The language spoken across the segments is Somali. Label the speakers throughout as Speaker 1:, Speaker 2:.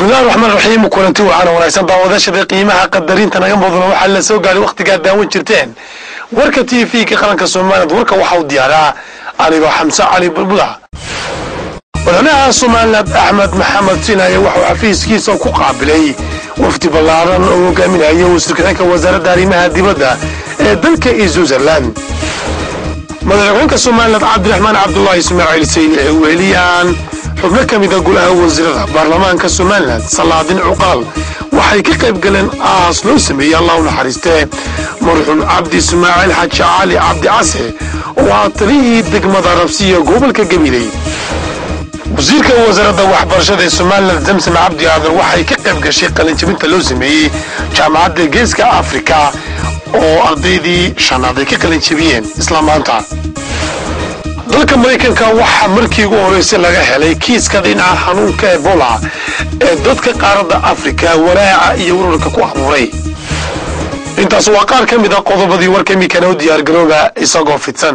Speaker 1: bismillahi raxmaan raxiim kulanti waxaana wanaagsan daawadashada qiimaha qadarinta naga mudana waxaa la soo gaaray wakhtigaad daawan jirteen warka t v-ka qaranka somaliland warka waxa uu diyaaraa anigoo xamse cali bulbula madaxweynaha somaliland axmed maxamed sinaaye waxauu xafiiskiisa ku qaabilay wafdi ballaaran oo hogaaminaya wasiirka-xigeenka wasaaradda arrimaha dibadda ee dalka iyo switzerland madaxweynaha somaliland cabdiraxmaan cabdulaahi ismaaciil sayni ee weheliyaan xubno ka mida golaha wasiirada baarlamaanka somalilan salaadin cuqaal waxay ka qayb galeen aas loo sameeyey allah u naxariistee marxuum cabdi ismaaciil xaji cali cabdi case oo ah talihii degmada rabsiya gobolka gabiley wasiirka wasaaradda waxbarashada ee somalilan zamsam cabdi aadan waxay ka qayb gashay qalinjabinta loo sameeyey jaamacadda geeska afrika oo ardaydii shanaad ay ka qalinjabiyeen isla maanta dalka maraykanka waxaa markii ugu horeysay laga helay kiiska dhinaca xanuunka ebola ee dadka qaaradda afrika walaaca iyo wararka ku abuuray intaas waa qaar ka mid a qodobadii warka imikana u diyaargarooba isagoo fidsan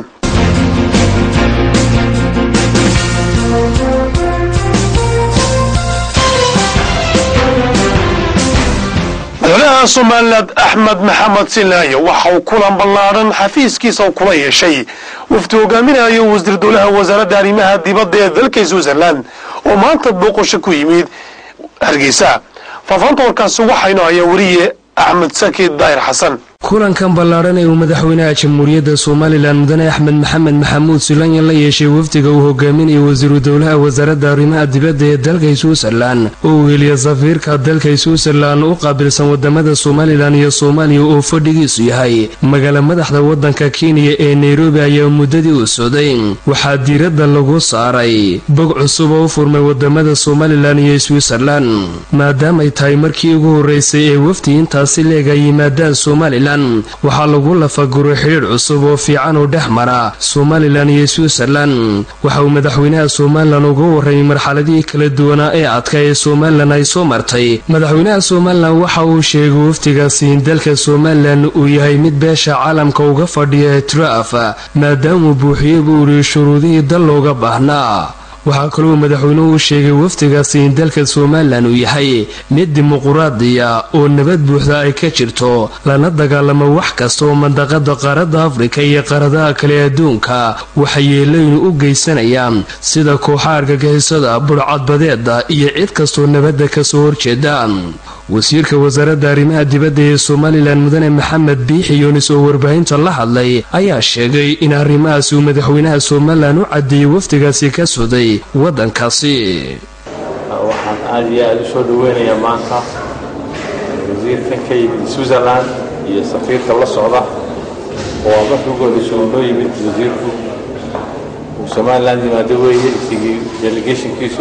Speaker 1: madaxweynaha somaliland axmed maxamed sinaaye waxa uu kulan ballaadhan xafiiskiisa kula yeeshay wafdi hogaaminayo wasiir dowlaha wasaaradda arrimaha dibadda ee dalka switzerland oo maanta booqasho ku yimid hargeysa faafaanta warkaasi waxaynu hayaa weriye axmed saki daahir xasan
Speaker 2: kulankan ballaadhan ee uu madaxweynaha jamhuuriyadda somalilan mudane axmed maxamed maxamuud sulanya la yeeshay wafdiga uu hogaaminayo wasiiru dowlaha wasaaradda arrimaha dibadda ee dalka switzerlan oo uu heliya safiirka dalka switzerlan u qaabilsan wadamada somalilan iyo soomaaliya oo fadhigiisu yahay magaala madaxda waddanka kenya ee nairobi ayaa muddadii u socday waxaa diiradda lagu saaray bog cusub oo u furmay wadamada somalilan iyo switzerlan maadaamay tahay markii ugu horreysay ee wafdi intaasi leeg ay yimaadaan somalilan waxaa lagu lafaguray xidhiidh cusub oo fiican oo dhex mara somalilan iyo switzerlan waxa uu madaxweynaha somalilan uga warramay marxaladihii kala duwanaa ee adka ee somalilan ay soo martay madaxweynaha somalilan waxa uu sheegay wafdigaasi in dalka somalilan uu yahay mid beesha caalamka uga fadhiya etraaf maadaamuu buuxiyey buu uri shuruudihii dal looga baahnaa waxaa kaloo madaxweynuhu sheegay wafdigaasi in dalka somalilan uu yahay mid dimuquraadiya oo nabad buuxda ay ka jirto lana dagaalamo wax kasta oo mandaqada qaaradda afrika iyo qaaradaha kale adduunka waxayeelaynu u geysanayaan sida kooxa argagixisada burcadbadeeda iyo cid kastoo nabadda kasoo horjeeda wasiirka wasaaradda arrimaha dibadda ee somalilan mudane maxamed biixi yunis oo warbaahinta la hadlay ayaa sheegay in arrimahaasi uu madaxweynaha somalilan u cadeeyey wafdigaasi ka socday waddankaasi
Speaker 3: waxaan aada iyo aada u soo dhaweynayaa maanta wasiirkan ka yimid switzerland iyo safiirka la socda oo markii ugu horreysay uu noo yimid wasiirku uu somaliland yimaado weeye isigii delegationkiisu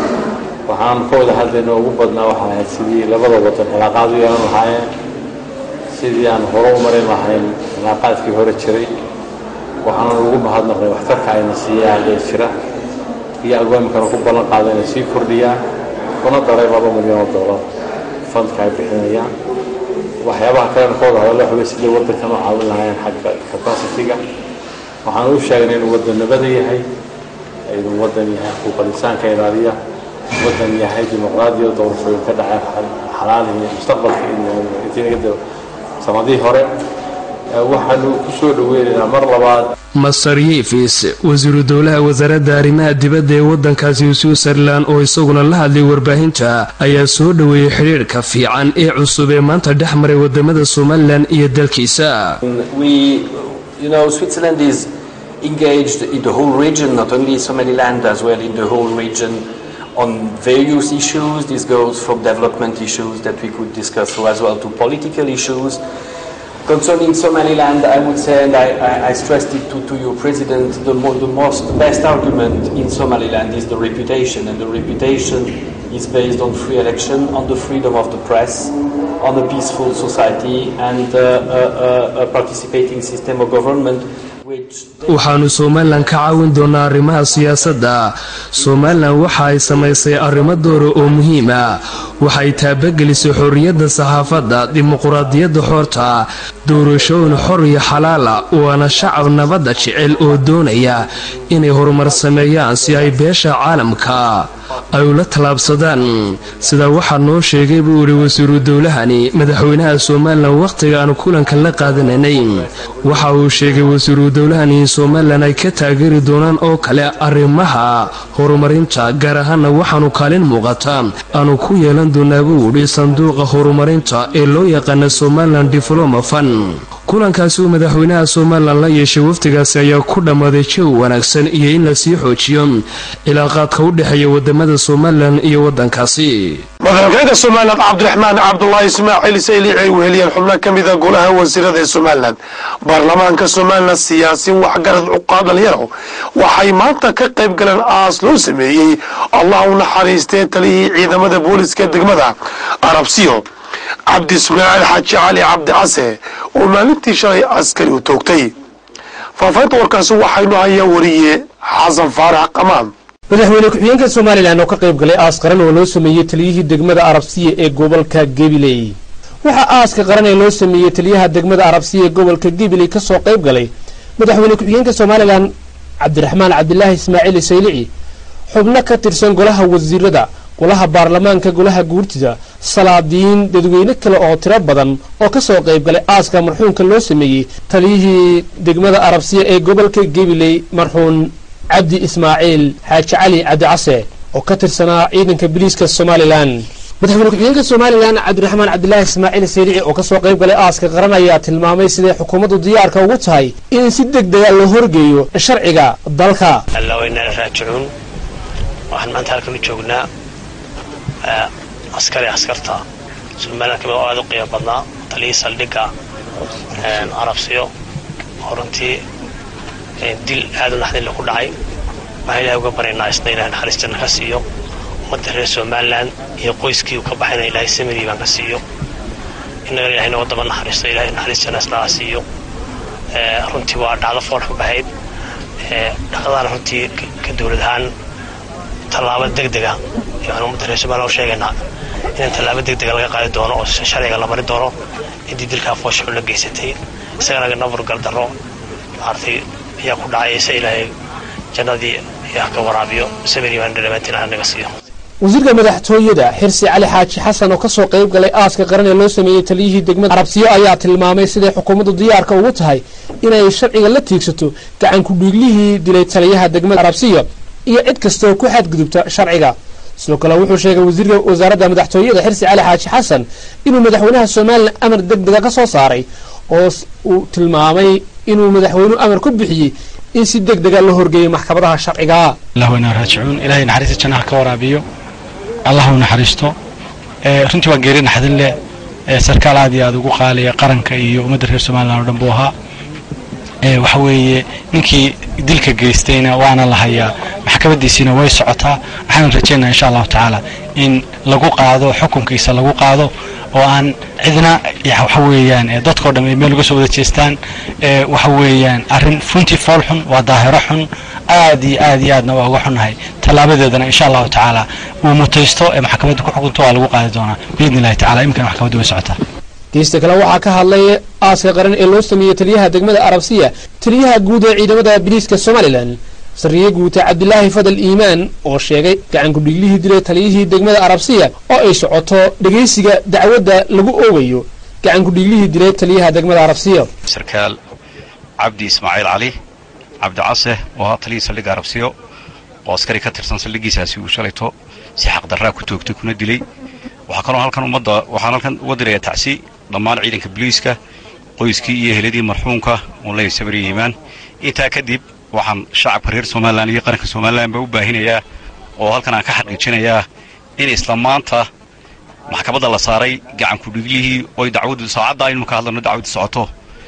Speaker 3: waxaan ka wada hadlayna ugu badnaa waxaa ahayd sidii labada wadan cilaaqaad u yeelan lahaayeen sidii aan hore u marin lahayn cilaaqaadkii hore jiray waxaanan ugu mahadnaqnay waxtarka ayna siiyaan ee jira iyo agwaamikana ku ballan qaada inay sii kordhiyaan kuna daray laba milyan oo dollar fandka ay bixinayaan waxyaabaha kalena ka wada hadalla waxawey sidii waddankan u caawin lahaayeen xagga capacity-ga waxaan u sheegnay inuu waddan nabada yahay inuu waddan yahay xuquuqal insaanka ilaaliya waddan yahay dimuqraadiya doorashooyin ka dhaceen xalaalihi mustaqbalka intii sanadihii hore waxaanu ku soo dhaweynaynaa mar labaad
Speaker 2: master yefis wasiiru dowlaha wasaaradda arrimaha dibadda ee waddankaasi switzerlan oo isaguna la hadlay warbaahinta ayaa soo dhoweeyey xidhiidhka fiican ee cusub ee maanta dhex maray wadamada somalilan iyo dalkiisa
Speaker 4: engaged in the whole region, not only Somaliland, as well in the whole region on various issues. This goes from development issues that we could discuss through as well to political issues. Concerning Somaliland, I would say, and I, I, I stressed it to, to your president, the, mo the most the best argument in Somaliland is the reputation, and the reputation is based on free election, on the freedom of the press, on a peaceful society, and uh, a, a, a participating system of government.
Speaker 2: waxaanu somalilan ka caawin doonaa arrimaha siyaasadda somalilan waxa ay samaysay arrimo doora oo muhiima waxay taabagelisay xorriyadda saxaafadda dimuquraadiyadda xoorta doorashooyin xor iyo xalaala waana shacab nabadda jecel oo doonaya inay horumar sameeyaan si ay beesha caalamka ay ula tallaabsadaan sidaa waxaa noo sheegay buu idhi wasiiru dowlahani madaxweynaha somalilan wakhtiga aanu kulanka la qaadanaynay waxa uu sheegay wasiiru dowlahani in somalilan ay ka taageeri doonaan oo kale arrimaha horumarinta gaar ahaana waxaanu kaalin muuqata aanu ku yeelan doonaa buu idhi sanduuqa horumarinta ee loo yaqaana somalilan diploma fan kulankaasi uu madaxweynaha somalilan la yeeshay wafdigaasi ayaa ku dhammaaday jawi wanaagsan iyo in lasii xoojiyo cilaaqaadka u dhexeeya wadamada somalilan iyo wadankaasi
Speaker 1: madaxweynaha somalilan cabdiraxmaan cabdulaahi ismaaciil saylici ay weheliyeen xubno ka mida golaha wasiirada ee somalilan baarlamaanka somalilan siyaasiin waxgarad cuqaad dhalinyaro waxay maanta ka qayb galeen aas loo sameeyey allah u naxariistee taliyihii ciidamada booliska degmada arabsiyo cabdi ismaaciil xaaji cali cabdi case oo maalintii shalay askari u toogtay faafaynta warkaasi waxaynu hayaa wariye xasan faarax qamaan
Speaker 5: madaxweyne ku-xigeenka somalilan oo ka qayb galay aas qaran oo loo sameeyey taliyihii degmada arabsiya ee gobolka gabiley waxaa aaska qaran ee loo sameeyey taliyaha degmada arabsiya ee gobolka gabiley ka soo qayb galay madaxweyne ku-xigeenka somalilan cabdiraxmaan cabdilaahi ismaaciil saylici xubno ka tirsan golaha wasiirada golaha baarlamaanka golaha guurtida salaadiin dadweyne kale oo tiro badan oo ka soo qayb galay aaska marxuumka loo sameeyey taliyihii degmada arabsiya ee gobolka gabiley marxuun cabdi ismaaciil xaaji cali cabdi case oo ka tirsanaa ciidanka biliiska somalilan madaxweyne ku-xigeenka somalilan cabdiraxmaan cabdilaahi ismaaciil saylici oo kasoo qayb galay aaska qaran ayaa tilmaamay siday xukuumaddu diyaarka ugu tahay in si deg dega loo horgeeyo sharciga dalka
Speaker 6: allaweynaan raajicuun waxaan maanta halkan u joognaa askari askarta somalilan kamid oo aada u qiimo badnaa taliyii saldhigga arabsiyo oo runtii dil aada u naxdinle ku dhacay waxaan ilahay uga baryaynaa isna ilahay naxariis janna ka siiyo ummadda reer somalilan iyo qoyskii uu ka baxayna ilahay samadii baan ka siiyo innagana ilahay noo daba naxariisto ilahay naxariis janna isnaga siiyo runtii waa dhacdo fool ka baxayd dhaqdaan runtii ka dowlad ahaan tallaabo deg dega ayaan ummadda reer somalilan u sheegaynaa in tallaabo deg dega laga qaadi doono oo sharciga la mari doono ciddii dilkaa fooshaxun la geysatay isagana nabur gardarro maartay ayaa ku dhacaysa ilaahay jannadii yaa ka waraabiyo sabiri baan dhamaantiin aan naga siiyo
Speaker 5: wasiirka madaxtooyada xirsi cali xaaji xasan oo kasoo qayb galay aaska qaran ee loo sameeyey taliyihii degmada arabsiyo ayaa tilmaamay siday xukuumaddu diyaarka ugu tahay inay sharciga la tiigsato gacan ku-dhiiglihii dilay taliyaha degmada arabsiyo iyo cid kasta oo ku xadgudubta sharciga sidoo kale wuxuu sheegay wasiirka wasaaradda madaxtooyada xirsi cali xaaji xasan inuu madaxweynaha somalilan amar deg dega ka soo saaray oo uu tilmaamay inuu madaxweynuhu amar ku bixiyey in si deg dega la horgeeyo maxkamadaha sharciga
Speaker 7: allah waynaa raajicuun ilahay naxariista jannaha ka waraabiyo allah u naxariisto runtii waa geeri naxdin leh sarkaal aad iyo aad ugu qaaliya qaranka iyo ummadda reer somalilan oo dhan buu ahaa waxa weeye ninkii dilka geystayna waana la hayaa maxkamadiisiina way socotaa waxaan rajaynaa insha allahu tacaala in lagu qaado xukunkiisa lagu qaado oo aan cidna waxa weeyaan dadkao dhan ay meel uga soo wada jeestaan waxa weeyaan arrin runtii fool xun waa daahiro xun aad iyo aad iyo aadna waa uga xunnahay tallaabadeedana insha allahu tacaala uu mutaysto ee maxkamadda ku xukunto waa lagu qaadi doonaa biidni illahi tacala iminkana maxkamadda way socotaa
Speaker 5: geesta kale waxaa ka hadlay aaska qaran ee loo sameeyey taliyaha degmada arabsiya taliyaha guud ee ciidamada biliiska somalilan sariye guuta cabdilaahi fadal iimaan oo sheegay gacan ku-dhiiglihii dilay taliyihii degmada arabsiya oo ay socoto dhegaysiga dacwadda lagu oogayo gacan ku-dhiiglihii dilay taliyaha degmada arabsiya
Speaker 8: sarkaal cabdi ismaaciil cali cabdi case oo ahaa taliyii saldhigga arabsiyo oo askari ka tirsan saldhiggiisaasi uu shalayto si xaqdarraa ku toogtay kuna dilay waxaa kaloo halkan ummadda waxaan halkan uga dirayaa tacsi dhammaan ciidanka boliiska qoyskii iyo heladii marxuumka uun leeyahay sabri iimaan intaa kadib waxaan shacabka reer somalilan iyo qaranka somalilanba u baahinayaa oo halkan aan ka xaqiijinayaa in isla maanta maxkamadda la saaray gacan ku-dhiiglihii oy dacwaddu saacadda aynu ka hadlano dacwaddu socoto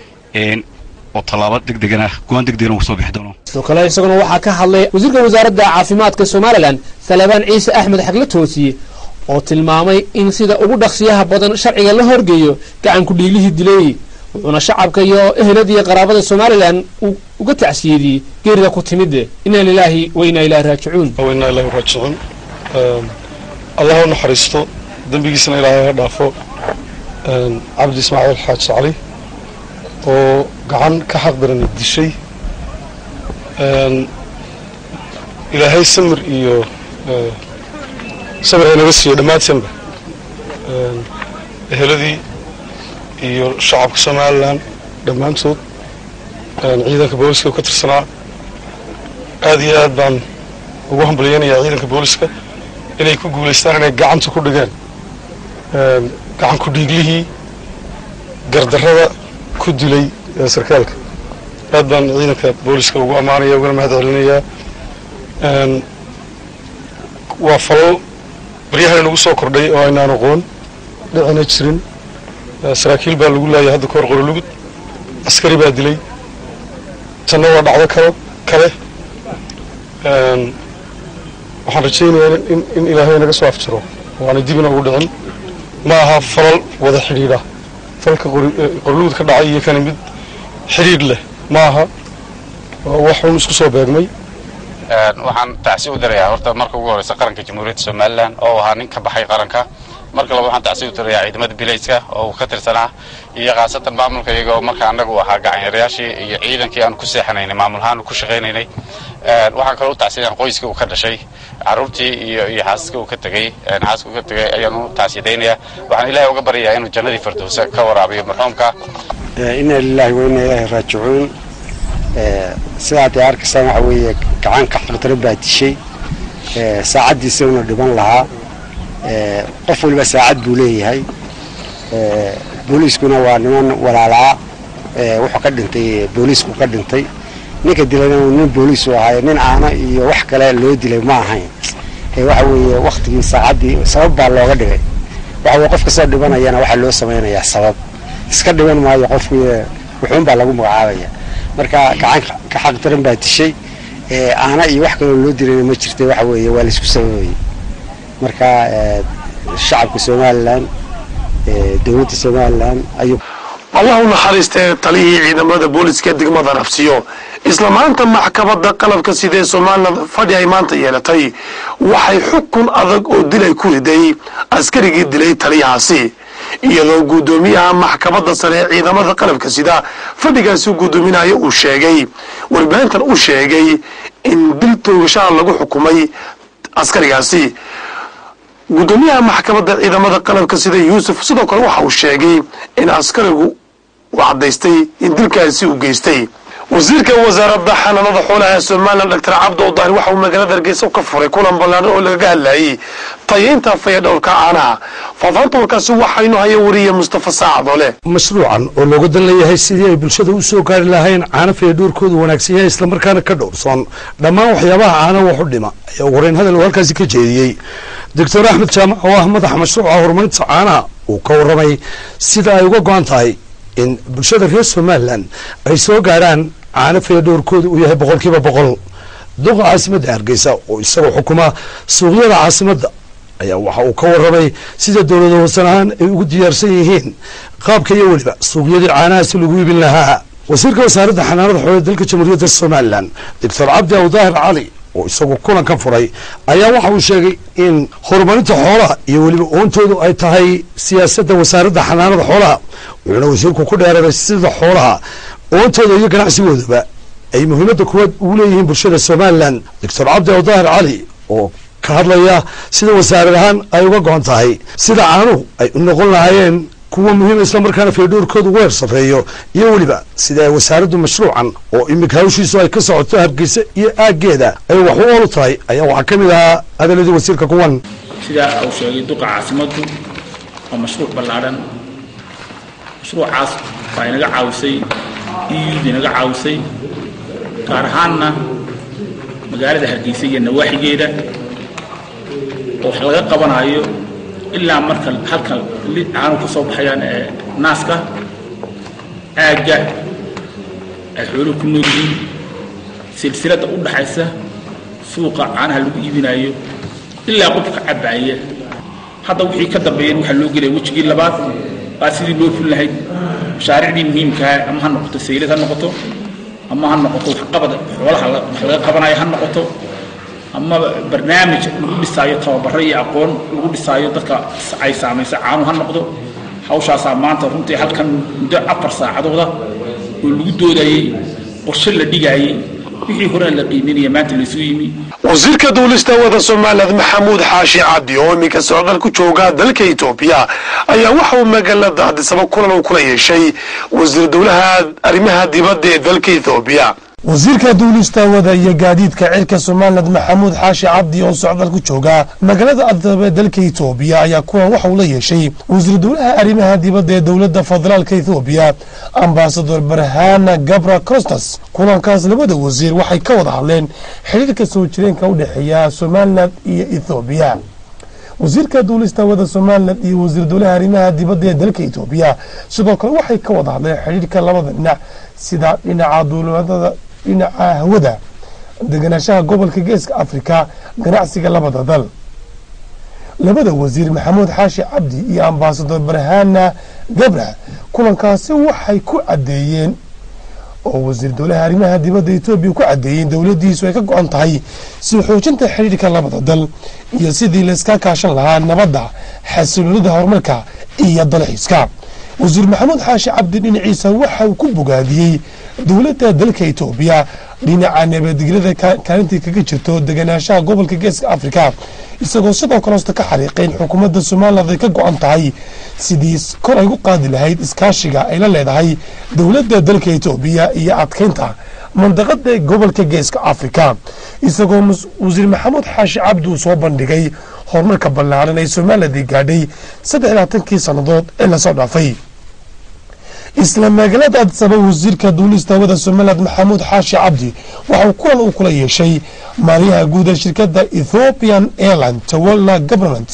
Speaker 8: oo tallaabo degdegana go-aan degdegana uu soo bixi doono
Speaker 5: sidoo kale isaguna waxaa ka hadlay wasiirka wasaaradda caafimaadka somalilan salabaan ciise axmed xagle toosiye oo tilmaamay in sida ugu dhaqsiyaha badan sharciga la horgeeyo gacan ku-dhiiglihii dilay wuxuuna shacabka iyo eheladii qaraabada somalilan uu uga tacsiyeediyey geerida ku timid inaa lilaahi wa inaa ilaahi raajicuun
Speaker 9: wainaa ilaahi raajicuun allah u naxariisto dembigiisana ilaahay ha dhaafo cabdi ismaaciil xaaji cali oo gacan ka xaq darani dishay ilaahay samir iyo sabir haynaga siiyo dhammaantanba eheladii iyo shacabka somalilan dhammaantood ciidanka booliska ka tirsanaa aad iyo aad baan ugu hambalyeynayaa ciidanka booliska inay ku guulaystaan inay gacanta ku dhigeen gacan ku dhiiglihii gardarrada ku dilay sarkaalka aad baan ciidanka booliska ugu ammaanaya ugana mahad celinayaa waa falal baryahan inagu soo kordhay oo aynaan aqoon dhicina jirin saraakiil baa lagu laayay hadda kahor qorolugud askari baa dilay tanna waa dhacdo kalo kale waxaan rajaynayaa in ilaahay naga soo afjaro oo aanay dib inagu dhicin ma aha falal wada xidhiidha falka qorolugud ka dhacay iyo kani mid xidhiidh leh ma aha wax un isku soo beegmay
Speaker 10: waxaan tacsi u dirayaa horta marka ugu horeysa qaranka jamhuuriyadda somalilan oo ahaa nin ka baxay qaranka marka laba waxaan tacsi u dirayaa ciidamada bilayska oo uu ka tirsanaa iyo khaasatan maamulka iyagoo marka annagu ahaa gacanyarayaashii iyo ciidankii aan ku seexanaynay maamulahaan ku shaqaynaynay waxaan kaloo u tacsiyan qoyskii uu ka dhashay carruurtii iyo iyo xaasaska uu ka tegey xaaska uu ka tegay ayaan u tacsiyadaynayaa waxaan ilaahay uga baryayaa inuu jannadii firdowsa ka waraabiyo marxuumka
Speaker 11: inna lillahi wa inna ilaahi raajicuun sidaad ay arkaysaan waxa weeye gacan ka xaqdaro baa dishay saacaddiisa una dhiban lahaa qof waliba saacad buu leeyahay booliiskuna waa niman walaalaa wuxuu ka dhintay booliisku ka dhintay ninka dilayna nin booliisu ahaaye nin aana iyo wax kale loo dilay ma ahayn waxa weeye waktigii saacaddii sabab baa looga dhigay waxa weye qof kastoo dhibanayana waxaa loo samaynayaa sabab iska dhiban maayo qofku wuxuun baa lagu magacaabaya marka gacan ka xaqdaran baa dishay aana iyo wax kaloo loo dilayna ma jirta waxa weeye waa laisku sababayay marka shacabka somalilan dowladda somalilan ayuu
Speaker 1: allah u naxariistee taliyihii ciidamada booliska degmada nafsiyo isla maanta maxkamadda qalabka sidee somalilan fadhi ay maanta yeelatay waxay xukun adag oo dilay ku riday askarigii dilay taliyahaasi iyadoo guddoomiyaha maxkamadda sare ee ciidamada qalabka sida fadhigaasi guddoominaya uu sheegay warbaahintan u sheegay in dil toogashaha lagu xukumay askarigaasi guddoomiyaha maxkamadda ciidamada qalabka sida yuusuf sidoo kale waxa uu sheegay in askarigu uu caddaystay in dilkaasi uu geystay wasiirka wasaaradda xanaanada xoolaha ee somalilan doctor cabdi odaani waxa uu magaalada hargeysa ka furay kulan ballaaran oo lagaga hadlayay tayaynta fayadhowrka caanaha faafaanta warkaasi waxaynu haya wariye mustafa saacadole
Speaker 12: mashruucan oo looga dan leeyahay sidii ay bulshada u soo gaari lahayn caano fayadhowrkoodu wanaagsan yahay islamarkaana ka dhowrsoon dhammaan waxyaabaha caana wax u dhima ayaa ugu horeyn hadal uu halkaasi ka jeediyey doctor axmed jaamac oo ah madaxa mashruuca horumarinta caanaha uu ka warramay sida ay uga go-an tahay in bulshada reer somalilan ay soo gaarhaan caano fayadhowrkooda uu yahay boqolkiiba boqol duqa caasimadda hargeysa oo isagoo xukuma suuqyada caasimadda ayaa waxa uu ka warramay sida dowlada hoosan ahaan ay ugu diyaarsan yihiin qaabka iyo weliba suuqyadii caanahaasi lagu iibin lahaa wasiirka wasaaradda xanaanada xoolaha dalka jamhuuriyadda somalilan doctor cabdi awdaahir cali oo isagu kulankan furay ayaa waxa uu sheegay in horumarinta xoolaha iyo weliba oontoodu ay tahay siyaasadda wasaaradda xanaanada xoolaha wuxuuna wasiirku ku dheeraray sida xoolaha oontooda iyo ganacsigoodaba ay muhiimadda kuwaad ugu leeyihiin bulshada somalilan doctor cabdi awdaahir cali oo ka hadlaya sida wasaarad ahaan ay uga go-an tahay sida caanuhu ay u noqon lahaayeen kuwa muhiima islamarkaana faydhowrkoodu weer safreeyo iyo weliba sida ay wasaaraddu mashruucan oo imika hawshiisu ay ka socoto hargeysa iyo aaggeeda ay wax u oolu tahay ayaa waxaa ka mid ahaa hadaladii wasiirka kuwan
Speaker 13: sidaa uu sheegay duqa caasimaddu waa mashruuc ballaadhan mashruucaas baa inaga caawisay iyuda inaga caawisay gaar ahaanna magaalada hargeysa iyo nawaaxigeeda oo wax laga qabanayo ilaa marka halka li caanu ka soo baxayaan ee naaska aagga ay xooluhu ku nool yihiin silsiladda u dhaxaysa suuqa caanaha lagu iibinayo ilaa qofka cabbaaya hadda wixii ka dambeeyeen waxaa loo gelaya wejigii labaad baa sidii loo ful lahayd mashaariicdii muhiimkaha ama ha noqoto saylad ha noqoto ama ha noqoto waxqabad xoolaha wax laga qabanayo ha noqoto ama barnaamij lagu dhisaayo tababaro iyo aqoon lagu dhisaayo dadka ay saamaysa caanu ha noqdo hawshaasaa maanta runtii halkan muddo afar saacadooda oo lagu doodayey qorshe la dhigaayey wixii horaa la qiiminaya maanta laisu yimi
Speaker 1: wasiirka duulista wada somaliland maxamuud xaashi cabdi oo iminka socdaal ku jooga dalka etoobiya ayaa waxa uu magaalada adisaba kulan uu kula yeeshay wasiir dowlaha arrimaha dibadda ee dalka etoobiya
Speaker 14: wasiirka duulista wada iyo gaadiidka cirka somaliland maxamuud xaashi cabdi oo socdaal ku jooga magaalada adisaba ee dalka etoobiya ayaa kuwan waxa uu la yeeshay wasiir dowlaha arrimaha dibadda ee dowladda federaalka etoobiya ambasador barhana gabra costas kulankaas labada wasiir waxay ka wada hadleen xidhiirka soo jireenka u dhexeeya somaliland iyo ethoobiya wasiirka duulista wada somaliland iyo wasiir dowlaha arrimaha dibadda ee dalka etoobiya sidoo kale waxay ka wada hadleen xidhiirka labada dhinac sida dhinaca duulimadada dhinaca hawada deganaanshaha gobolka geeska afrika ganacsiga labada dal labada wasiir maxamuud xaashi cabdi iyo ambasador barhana gabra kulankaasi waxay ku caddeeyeen oo wasiir dowlaha arrimaha dibadda etoobiya ku caddeeyeen dowladdiisu ay ka go-an tahay sii xoojinta xidhiirka labada dal iyo sidii layska kaashan lahaa nabadda xasiloonida horumarka iyo dalxiiska wasiir maxamuud xaashi cabdi dhinaciisa waxa uu ku bogaadiyey dowladda dalka etoobiya dhinaca nabadgelyada kaalintii kaga jirto deganaanshaha gobolka geeska afrika isagoo sidoo kale hosta ka xariiqeen xukuumadda somaliland ay ka go-an tahay sidii kor ay u qaadi lahayd iskaashiga ay la leedahay dowladda dalka etoobiya iyo adkeynta mandaqada gobolka geeska afrika isagoo wasiir maxamuud xaashi cabdi uu soo bandhigay horumarka ballaaran ee somaliland gaadhay saddex labaatankii sannadood ee lasoo dhaafay isla magaalada adisaba wasiirka duulista wada somaliland maxamuud xaashi cabdi waxauu kulan uu kula yeeshay maaliyaha guud ee shirkadda ethiopian airline tawalla government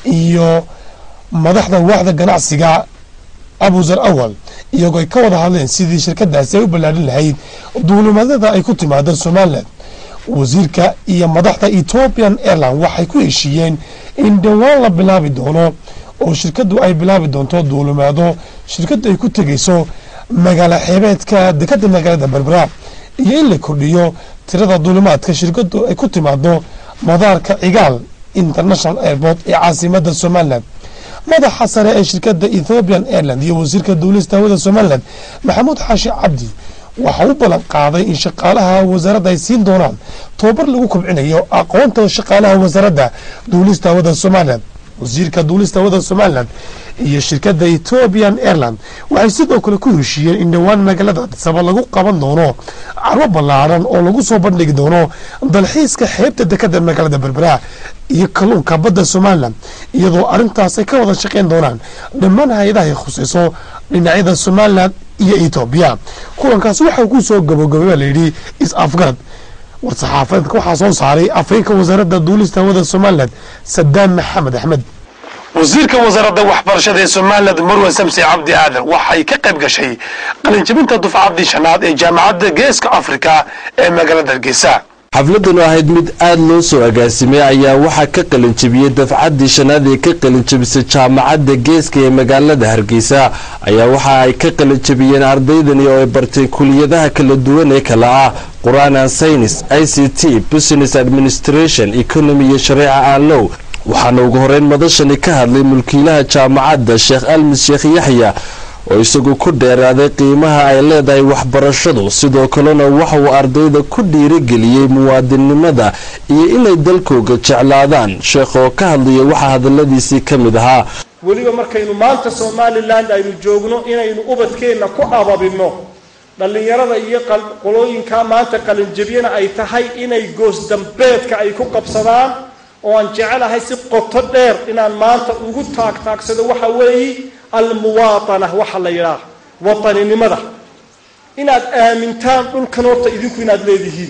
Speaker 14: iyo madaxda waaxda ganacsiga abuzar awal iyagoo ay ka wada hadleen sidii shirkadaasi ay u ballaadhin lahayd duulimadada ay ku timaado somaliland wasiirka iyo madaxda ethiopian airline waxay ku heshiiyeen in dhowaan la bilaabi doono oo shirkadu ay bilaabi doonto duulimaado shirkadu ay ku tegeyso magaalo xeebeedka dekada magaalada berbera iyo in la kordhiyo tirada duulimaadka shirkadu ay ku timaado madaarka cigaal international airport ee caasimada somaliland madaxa sare ee shirkada ethiopian airland iyo wasiirka duulista hawada somaliland maxamuud xaashi cabdi waxa u ballan qaaday in shaqaalaha wasaaradda ay siin doonaan tobabar lagu kobcinayo aqoonta shaqaalaha wasaaradda duulista hawada somaliland wasiirka duulista hawada somaliland iyo shirkadda ethiopian airland waxay sidoo kale ku heshiiyeen in dhowaan magaalada adisaba lagu qaban doono carwo ballaaran oo lagu soo bandhigi doono dalxiiska xeebta dekada magaalada berbera iyo kalluunka badda somalilan iyadoo arrintaas ay ka wada shaqeyn doonaan dhammaan hay-adaha ay khusayso dhinacyada somalilan iyo etoobiya kulankaasi waxaa ku soo gabogabay baa layidhi is-afgarad war-saxaafadeedka waxaa soo saaray afhayeenka wasaaradda duulista hawada somalilan sadaam maxamed axmed
Speaker 1: wasiirka wasaaradda waxbarashada ee somaliland marwan samsi cabdi aadan waxay ka qayb gashay qalinjabinta dufcadii shanaad ee jaamacadda geeska afrika ee magaalada hargeysa
Speaker 15: xafladanu ahayd mid aada loo soo agaasimay ayaa waxaa ka qalinjabiyey dafcaddii shanaad ee ka qalinjabisay jaamacadda geeska ee magaalada hargeysa ayaa waxa ay ka qalinjabiyeen ardaydani oo ay barteen kuliyadaha kala duwan ee kala ah qur-aan an saynis i c t business administration economy iyo shareeca aan low waxaana ugu horeyn madashani ka hadlay mulkiilaha jaamacadda sheekh almis sheekh yaxya oo isagu ku dheeraaday qiimaha ay leedahay waxbarashadu sidoo kalena waxa uu ardayda ku dhiirigeliyey muwaadinnimada iyo inay dalkooga jeclaadaan sheekh oo ka hadlaya waxaa hadaladiisii ka mid ahaa
Speaker 16: weliba markaynu maanta somalilan aynu joogno inaynu ubadkeenna ku ababinno dhallinyarada iyo qolooyinkaa maanta qalinjabyana ay tahay inay goosdambeedka ay ku qabsadaan oo aan jecelahay si qoto dheer inaan maanta ugu taagtaagsado waxa weeye almuwaatana waxa la yidhaah wataninimada inaad aamintaan dhulkan horta idinku inaad leedihiin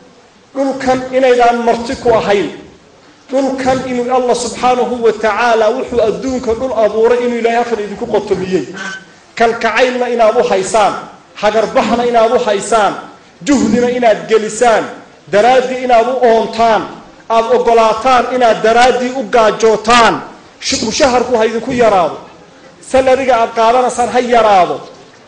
Speaker 16: dhulkan inaydaan marti ku ahayn dhulkan inuu allah subxaanahu wa tacaala wuxuu adduunka dhul abuuray inuu ilaahay halkan idinku qotomiyey kalkacaylna inaad u haysaan hagarbahna inaad u haysaan juhdina inaad gelisaan daraaddii inaad u oontaan aada ogolaataan inaad daraaddii u gaajootaan mushaharku ha idinku yaraado salariga aad qaadanaysaan ha yaraado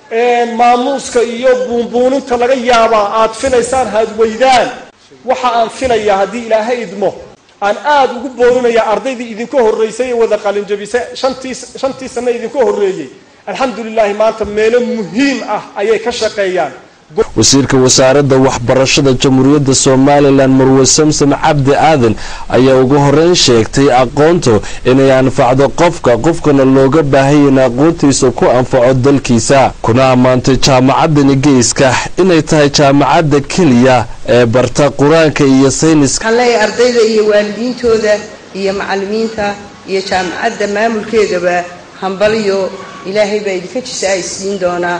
Speaker 16: maamuuska iyo buunbuuninta laga yaabaa aad filaysaan haad weydaan waxa aan filayaa haddii ilaahay idmo aan aada ugu boorinayaa ardaydii idinka horreysay ee wada qalinjabisay shantii shantii sanno idinka horreeyey alxamdulilaahi maanta meelo muhiim ah ayay ka shaqeeyaan
Speaker 15: wasiirka wasaaradda waxbarashada jamhuuriyadda somalilan marwe samsam cabdi aadan ayaa ugu horeyn sheegtay aqoontu inay anfacdo qofka qofkana looga baahaya in aqoontiisa ku anfaco dalkiisa kuna ammaantay jaamacadani geeska inay tahay jaamacadda keliya ee barta qur-aanka iyo sayniska
Speaker 17: waxaan leeyahay ardayda iyo waalidiintooda iyo macallimiinta iyo jaamacadda maamulkeedaba hambaliyo ilaahay baa idinka jisa ay siin doonaa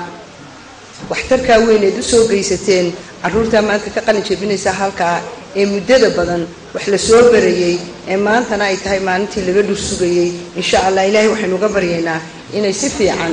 Speaker 17: waxtarkaa weyneed u soo geysateen carruurtaa maanta ka qalin jebinaysa halkaa ee muddada badan wax la soo barayey ee maantana ay tahay maalintii laga dhur sugayey insha allah ilaahay waxaynu uga baryaynaa inay si fiican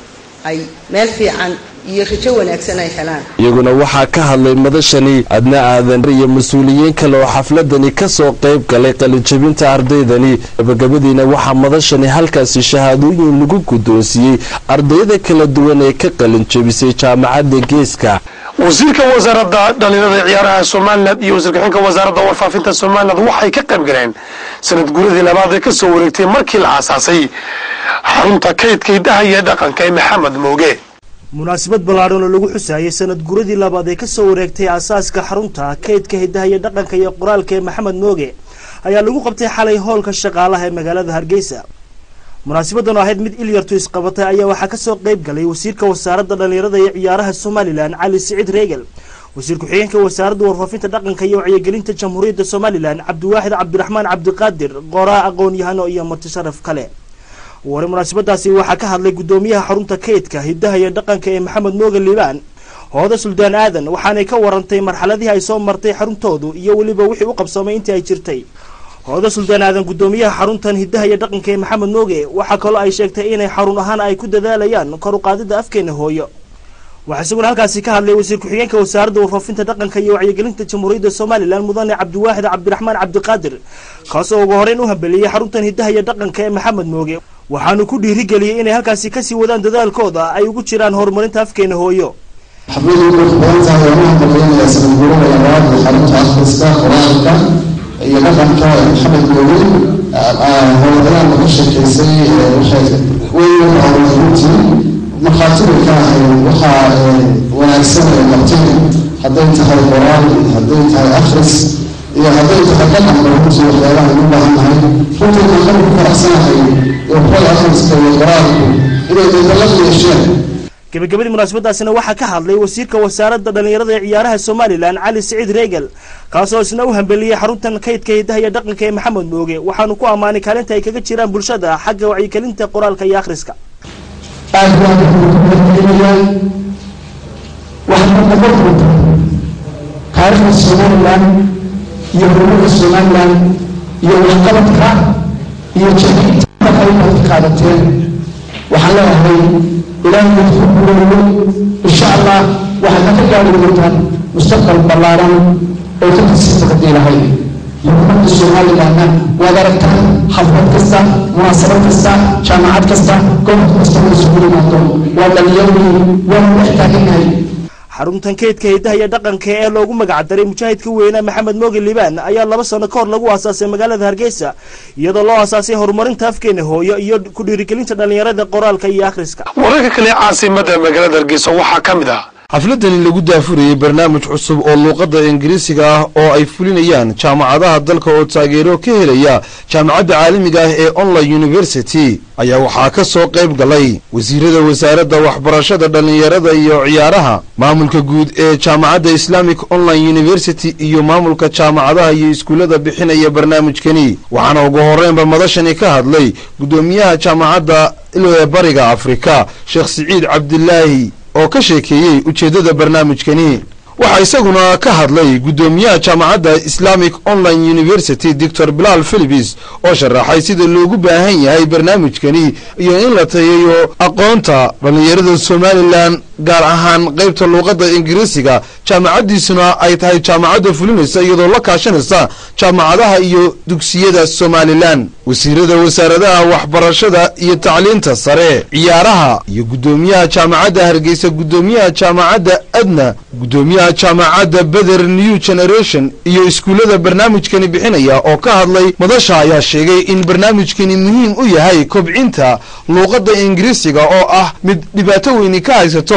Speaker 17: ay meel fiican iyo rajo wanaagsan ay helaan
Speaker 15: iyaguna waxaa ka hadlay madashani adna aadan iyo mas-uuliyiin kale oo xafladani ka soo qayb galay qalinjabinta ardaydani gabagabadiina waxaa madashani halkaasi shahaadooyin lagu guddoonsiiyey ardayda kala duwan ee ka qalinjabisay jaamacadda geeska
Speaker 1: wasiirka wasaaradda dhalinyarada ciyaaraha somalilan iyo wasiir ku-xigeenka wasaaradda warfaafinta somalilan waxay ka qayb galeen sanad guuradii labaad ee kasoo wareegtay markii la aasaasay xarunta kaydka hiddaha iyo dhaqanka ee maxamed mooge
Speaker 18: munaasabad ballaadhan oo lagu xusaayay sanad guradii labaad ee kasoo wareegtay aasaaska xarunta kaydka hiddaha iyo dhaqanka iyo qoraalka ee maxamed mooge ayaa lagu qabtay xalay hoolka shaqaalaha ee magaalada hargeysa munaasabadan oo ahayd mid ilyartu isqabatay ayaa waxaa kasoo qayb galay wasiirka wasaaradda dhallinyarada iyo ciyaaraha somalilan cali siciid reegal wasiir ku-xigeenka wasaaradda warfaafinta dhaqanka iyo wacyigelinta jamhuuriyadda somalilan cabdiwaaxid cabdiraxmaan cabdiqaadir qoraa aqoon-yahano iyo martisharaf kale wari munaasabadaasi waxaa ka hadlay guddoomiyaha xarunta kaydka hiddaha iyo dhaqanka ee maxamed mooge liibaan hooda suldaan aadan waxaanay ka warantay marxaladihii ay soo martay xaruntoodu iyo weliba wixii u qabsoomay intii ay jirtay hooda suldaan aadan guddoomiyaha xaruntan hiddaha iyo dhaqanka ee maxamed mooge waxaa kaloo ay sheegtay inay xarun ahaan ay ku dadaalayaan kor u qaadida afkeena hooyo waxaa isaguna halkaasi ka hadlay wasiir ku-xigeenka wasaaradda warfaafinta dhaqanka iyo wacyigelinta jamhuuriyadda somalilan mudane cabdiwaaxid cabdiraxmaan cabdiqaadir kaasoo ugu horeyn u hambeliyey xaruntan hiddaha iyo dhaqanka ee maxamed mooge waxaanu ku dhiirigeliyey inay halkaasi kasii wadaan dadaalkooda ay ugu jiraan horumarinta afkeena hooyo
Speaker 19: xafladii qurux badan tahay oo waxaan malaynayaa sanad guurada labaad ee xarunta akhriska qoraalka iyo dhaqanka ee maxamed mooge howlgalaan laga sheekeysay waxay weyn waxaa runtii markhaati bay ka ahayd waxaa wanaagsan ay qabteen hadday tahay qoraal hadday tahay akhris iyo hadday tahay dhaqanba runtii waxyaalaha ugu baahannahay runtii waxaan ku faraxsanahay waxbada akhriska iyo qoraalku inay dadalad yeesheen
Speaker 18: gabagabadii munaasabadaasina waxaa ka hadlay wasiirka wasaaradda dhallinyarada ee ciyaaraha somalilan cali siciid reegal kaasoo isna u hambeliyey xaruntan kaydka hiddaha iyo dhaqanka ee maxamed mooge waxaanu ku ammaanay kaalinta ay kaga jiraan bulshada xagga wacyigelinta qoraalka iyo akhriska
Speaker 20: aad baan kuukumadcelinayaa waxaad noqon doontaa taariikhda somalilan iyo horumarka somalilan iyo waxqabadka iyo jahita qaybaad ka qaadateen waxaan leeyahay ilaahay idinku guuleeyo insha allah waxaad ka gaari doontaan mustaqbal ballaaran oo ka kasii taqdi lahay xukuumadda somalilanna waad aragtaan xaflad kasta munaasabad kasta jaamacad kasta gobol kasta oo isugu yimaado waa dhalinyaradii waanu dhex taagannahay
Speaker 18: xaruntan kaydka hiddaha iyo dhaqanka ee loogu magacdaray mujaahidka weyne maxamed mooge liibaan ayaa laba sano ka hor lagu aasaasay magaalada hargeysa iyadoo loo aasaasay horumarinta afkeena hooyo iyo ku dhiirigelinta dhallinyarada qoraalka iyo akhriska
Speaker 1: wararka kale caasimada magaalada hargeysa waxaa ka mid ah
Speaker 21: xafladani lagu daafurayey barnaamij cusub oo luuqadda ingiriisiga ah oo ay fulinayaan jaamacadaha dalka oo taageero ka helaya jaamacadda caalamiga ah ee online university ayaa waxaa ka soo qayb galay wasiirada wasaaradda waxbarashada dhallinyarada iyo ciyaaraha maamulka guud ee jaamacadda islamic online university iyo maamulka jaamacadaha iyo iskuullada bixinaya barnaamijkani waxaana ugu horreynba madashani ka hadlay guddoomiyaha jaamacadda ilwee bariga afrika sheekh siciid cabdilaahi oo ka sheekeeyey ujeeddada barnaamijkani waxaa isaguna ka hadlay guddoomiyaha jaamacadda islamic online university doctor bilaal philibis oo sharaxay sida loogu baahan yahay barnaamijkani iyo in la tayeeyo aqoonta dhallinyarada somalilan gaar ahaan qaybta luuqadda ingiriisiga jaamacaddiisuna ay tahay jaamacadda fulinaysa iyadoo la kaashanaysa jaamacadaha iyo dugsiyada somalilan wasiirada wasaaradaha waxbarashada iyo tacliinta sare ciyaaraha iyo guddoomiyaha jaamacadda hargeysa guddoomiyaha jaamacadda adna guddoomiyaha jaamacadda beder new generation iyo iskuullada barnaamijkani bixinaya oo ka hadlay madasha ayaa sheegay in barnaamijkani muhiim u yahay kobcinta luuqadda ingiriisiga oo ah mid dhibaato weyni ka haysato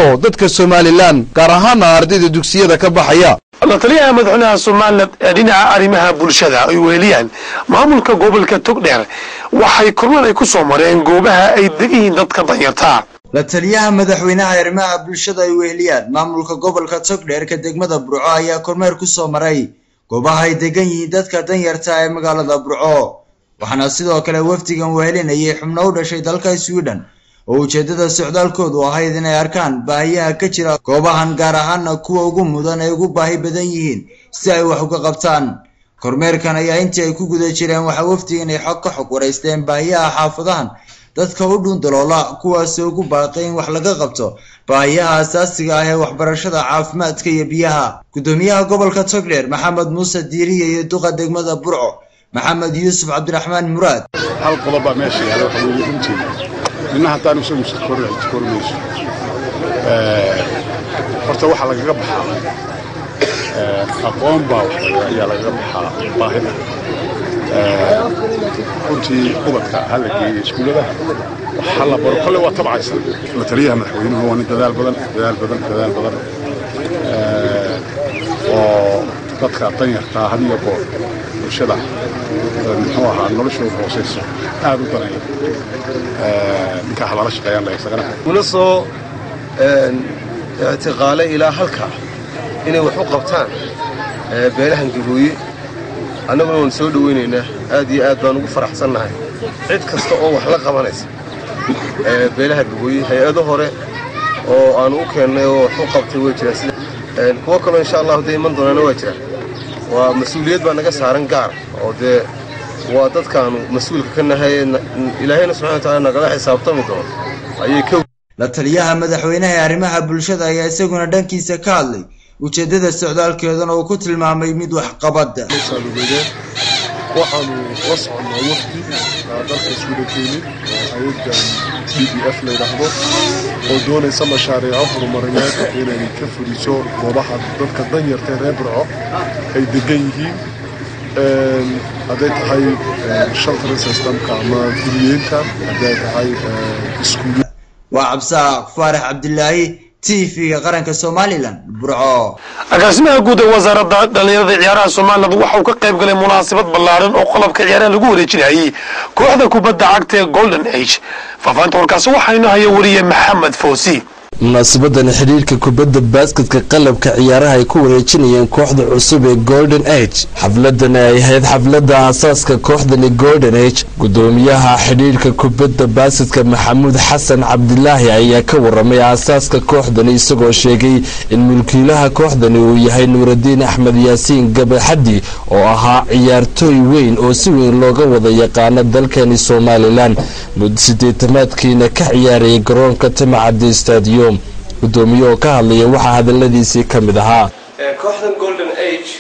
Speaker 21: dadka somalilan gaar ahaana ardayda dugsiyada ka baxaya
Speaker 1: la taliyaha madaxweynaha somalilan ee dhinaca arrimaha bulshada ay weheliyaan maamulka gobolka togdheer waxay kormeer ay ku soo mareen goobaha ay degayihiin dadka danyarta
Speaker 3: la taliyaha madaxweynaha arrimaha bulshada ay weheliyaan maamulka gobolka togdheerka degmada burco ayaa kormeer ku soo maray goobaha ay degan yihiin dadka danyarta ee magaalada burco waxaana sidoo kale wafdigan wehelinayay xubno u dhashay dalka sweden oo ujeeddada socdaalkoodu ahayd inay arkaan baahiyaha ka jira goobahan gaar ahaana kuwa ugu mudan ay ugu baahi badan yihiin si ay wax uga qabtaan kormeerkan ayaa intii ay ku guda jireen waxaa wafdigan ay xog ka xog waraysteen baahiyaha xaafadahan dadka u dhuundaloola kuwaasi ugu baaqay in wax laga qabto baahiyaha asaasiga ah ee waxbarashada caafimaadka iyo biyaha guddoomiyaha gobolka togdheer maxamed muuse diiriye iyo duqa degmada burco maxamed yuusuf cabdiraxmaan muraad
Speaker 22: hal qodob baa meesha yaala waxa weeye runtii nina haddaan isagu kormayso horta waxaa lagaga baxaa aqoon baa ayaa lagaga baxaa baahida runtii ubadka ha la geeyo iskuullada waxa la baro kolle waa tabcaysa la taliyaha madaxweynuhu waa nin dadaal badan dadaal badan dadaal badan oo dadka danyartaa had iyo goor bulshada muxuu ahaa noloshooda hooseyso aad u danaya ninkaa halala shaqeeyaan la isagana
Speaker 23: una soo ictiqaalay ilaa halkaa inay wax u qabtaan beelahan gabooye annaguna waan soo dhowaynaynaa aad iyo aad baan ugu faraxsannahay cid kasta oo wax la qabanaysa beelaha gabooye hay-ado hore oo aanu u keennay oo wax u qabtay way jiraan sida kuwo kaloo insha allahu dee iman doonaana waa jiraan waa mas-uuliyad baa naga saaran gaar oo dee waa dadkaanu mas-uulka ka nahay ilaahayna subxana wa taala nagala xisaabtami doono ayay ka
Speaker 3: la taliyaha madaxweynaha ee arrimaha bulshada ayaa isaguna dhankiisa ka hadlay ujeeddada socdaalkeedana uu ku tilmaamay mid waxqabada
Speaker 22: waxaanu la soconnaa wafdi dalka iswada keenid oo hay-addan d b f la yidhaahdo oo doonaysa mashaariico horumarineed inay ka fuliso goobaha dadka danyarta ee reer burco ay degan yihiin hadday tahay shelter systemka ama guriyeynta hadday tahay iskuul
Speaker 3: waa cabsaaq faarax cabdilaahi t v-ga qaranka somalilan burco
Speaker 1: agaasimaha guud ee wasaaradda dhallinyarada ciyaaraha somaliland waxa uu ka qayb galay munaasabad ballaaran oo qalabka ciyaaraha lagu wareejinayay kooxda kubadda cagta ee golden age faafahinta warkaasi waxaynu haya wariye maxamed foosi
Speaker 15: munaasabadan xidhiirka kubadda baasketka qalabka ciyaaraha ay ku wareejinayeen kooxda cusub ee golden age xafladan ay ahayd xafladda aasaaska kooxdani golden age gudoomiyaha xidhiirka kubadda baasketka maxamuud xasan cabdilaahi ayaa ka waramay aasaaska kooxdani isagoo sheegay in mulkiilaha kooxdani uu yahay nuuradiin axmed yaasiin gabaxaddi oo ahaa ciyaartooy weyn oo si weyn looga wada yaqaano dalkani somalilan muddo sideetamaadkiina ka ciyaarayay garoonka timacaddi stadium gudoomiye oo ka hadlaya waxaa hadaladiisii ka mid ahaa
Speaker 24: kooxdan golden age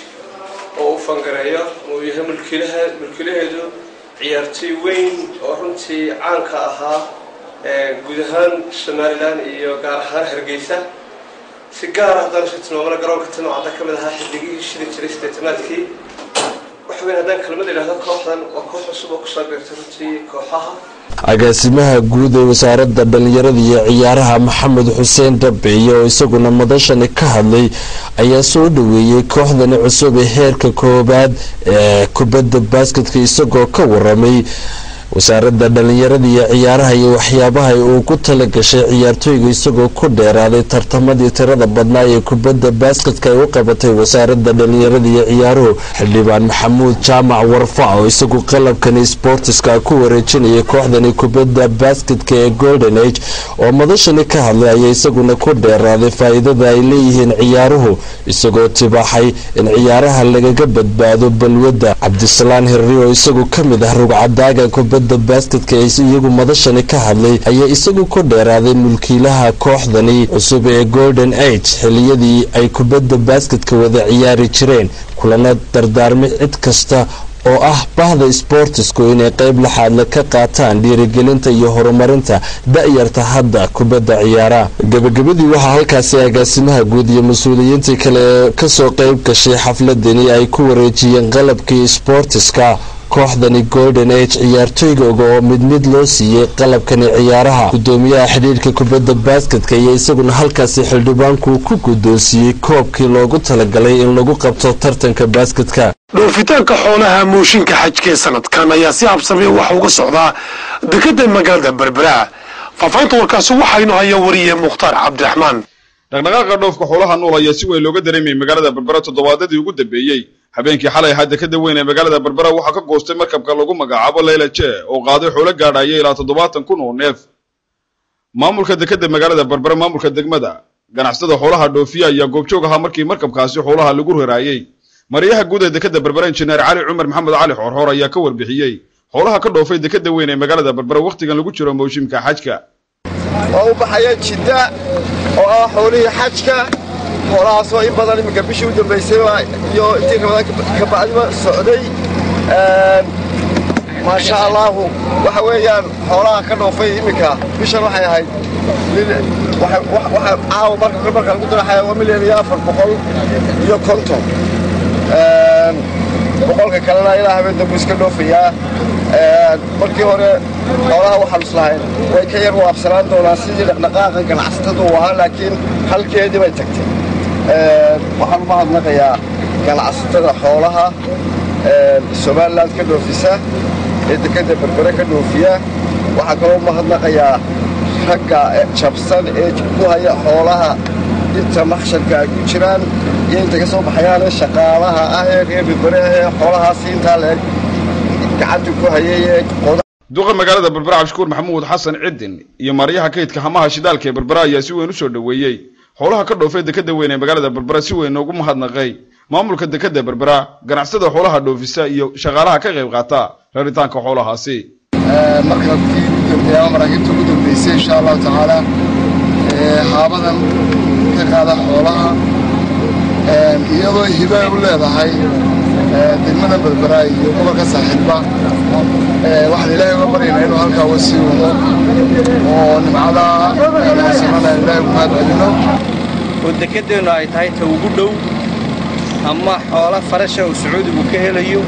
Speaker 24: oo uu fangareeyo uu yahay mulkiilaha mulkiilaheedu ciyaartooy weyn oo runtii caanka ahaa guud ahaan somalilan iyo gaar ahaan hargeysa si gaara haddaan isu tilmaamana garoonka timacadda ka mid ahaa xilligihii shili jiray sideetamaadkii waxa weyn haddaan kelmad idhahdo kooxdan waa koox cusub oo kusoo beertay runtii kooxaha
Speaker 15: agaasimaha guud ee wasaaradda dhallinyarada iyo ciyaaraha maxamed xuseen dhabeeye oo isaguna madashani ka hadlay ayaa soo dhoweeyey kooxdani cusub ee heerka koowaad ee kubadda baasketka isagoo ka waramay wasaaradda dhallinyarada iyo ciyaaraha iyo waxyaabaha uu ku tala gashay ciyaartooyga isagoo ku dheeraaday tartamadii tirada badnaa ee kubadda baasketka ay u qabatay wasaaradda dhallinyarada iyo ciyaaruhu xildhibaan maxamuud jaamac warfa oo isagu qalabkani sportiska ku wareejinayay kooxdani kubadda baasketka ee golden age oo madashani ka hadlay ayaa isaguna ku dheeraaday faa'iidada ay leeyihiin ciyaaruhu isagoo tibaaxay in ciyaaraha lagaga badbaado balwadda cabdisalaan hirri oo isagu ka mid ah rugcadaaga kubadda baasketka ee iyagu madashani ka hadlay ayaa isagu ku dheeraaday mulkiilaha kooxdani cusub ee golden age xiliyadii ay kubadda baasketka wada ciyaari jireen kulana dardaarmay cid kasta oo ah bahda sbortisku inay qayb laxaadla ka qaataan dhiirigelinta iyo horumarinta da'yarta hadda kubadda ciyaaraha gabagabadii waxaa halkaasi agaasimaha guud iyo mas-uuliyiintii kale ee kasoo qayb gashay xafladani ay ku wareejiyeen qalabkii sbortiska kooxdani golden age ciyaartooygooga oo mid mid loo siiyey qalabkani ciyaaraha gudoomiyaha xidhiirka kubadda baasketka iyo isaguna halkaasi xildhibaanku ku guddoonsiiyey koobkii loogu talagalay in lagu qabto tartanka baasketka
Speaker 1: dhoofitaanka xoolaha mooshinka xajka ee sanadkan ayaa si habsamey waxa uga socdaa dekada magaalada berbera faafahinta warkaasi waxaynu haya wariye mukhtaar cabdiraxmaan
Speaker 2: dhaqdhaqaaqa dhoofka xoolaha nool ayaa si weyn looga dareemayay magaalada berbera toddobaadadii ugu dambeeyey habeenkii xalay ahaa dekada weyn ee magaalada berbera waxaa ka goostay markabka lagu magacaabo leyla jee oo qaaday xoolo gaadhaya ilaa toddobaatan kun oo neef maamulka dekada magaalada berbera maamulka degmada ganacsatada xoolaha dhoofiya ayaa goobjoog ahaa markii markabkaasi xoolaha lagu raraayey mariyaha guud ee dekada berbera injineer cali cumar maxamed cali xoorxoor ayaa ka warbixiyey xoolaha ka dhoofay dekada weyn ee magaalada berbera wakhtigan lagu jiro mawshimka xajka
Speaker 4: oo u baxaya jidda oo ah xoolihii xajka xoolahaasoo in badan iminka bishii u dambaysayba iyo intii ramadaan ka bacdiba socday maasha allaahu waxa weeyaan xoolaha ka dhoofay iminka bishan waxay ahayd waxa caawa marka marka lagu daraxaya waa milyan iyo afar boqol iyo konton boqolka kalena ilaa habeen dambu iska dhoofayaa markii hore xoolaha waxaan islahayn way ka yar waabsanaan doonaan sidii dhaqdhaqaaqa ganacsatadu uu ahaa laakiin halkeedii bay tagtay waxaan u mahadnaqayaa ganacsatada xoolaha somaliland ka dhoofisa ee dekada berbere ka dhoofiya waxaa kaloo u mahadnaqayaa ragga jabsan ee ku haya xoolaha inta maksharka ay ku jiraan iyo inta ka soo baxayaane shaqaalaha ah ee reer berbere ee xoolahaasi intaa leeg gacanta ku hayay ee
Speaker 2: duqa magaalada berbera cabdishukuur maxamuud xasan cidin iyo maaryaha kaydka hamaha shidaalka ee berbera ayaa si weyn u soo dhoweeyey xoolaha ka dhoofay dekada weyn ee magaalada berbera si weyn ugu mahadnaqay maamulka dekada berbera ganacsada xoolaha dhoofisa iyo shaqaalaha ka qayb qaata raritaanka xoolahaasi
Speaker 19: markabkii ugu dambeeya ama maraakiibta ugu dambeysay insha allahu tacaala haabadan ka qaada xoolaha iyadoo hiba u leedahay degmada berbera iyo gobolka saaxiilba waxaan ilaahay uga baryaynaa inuu halkaa uga sii wado oo nimcada sanana ilaahay ku mahad celino
Speaker 6: oo dekedeennu ay tahay ta ugu dhow ama xoolo farasha uu sacuudigu ka helayo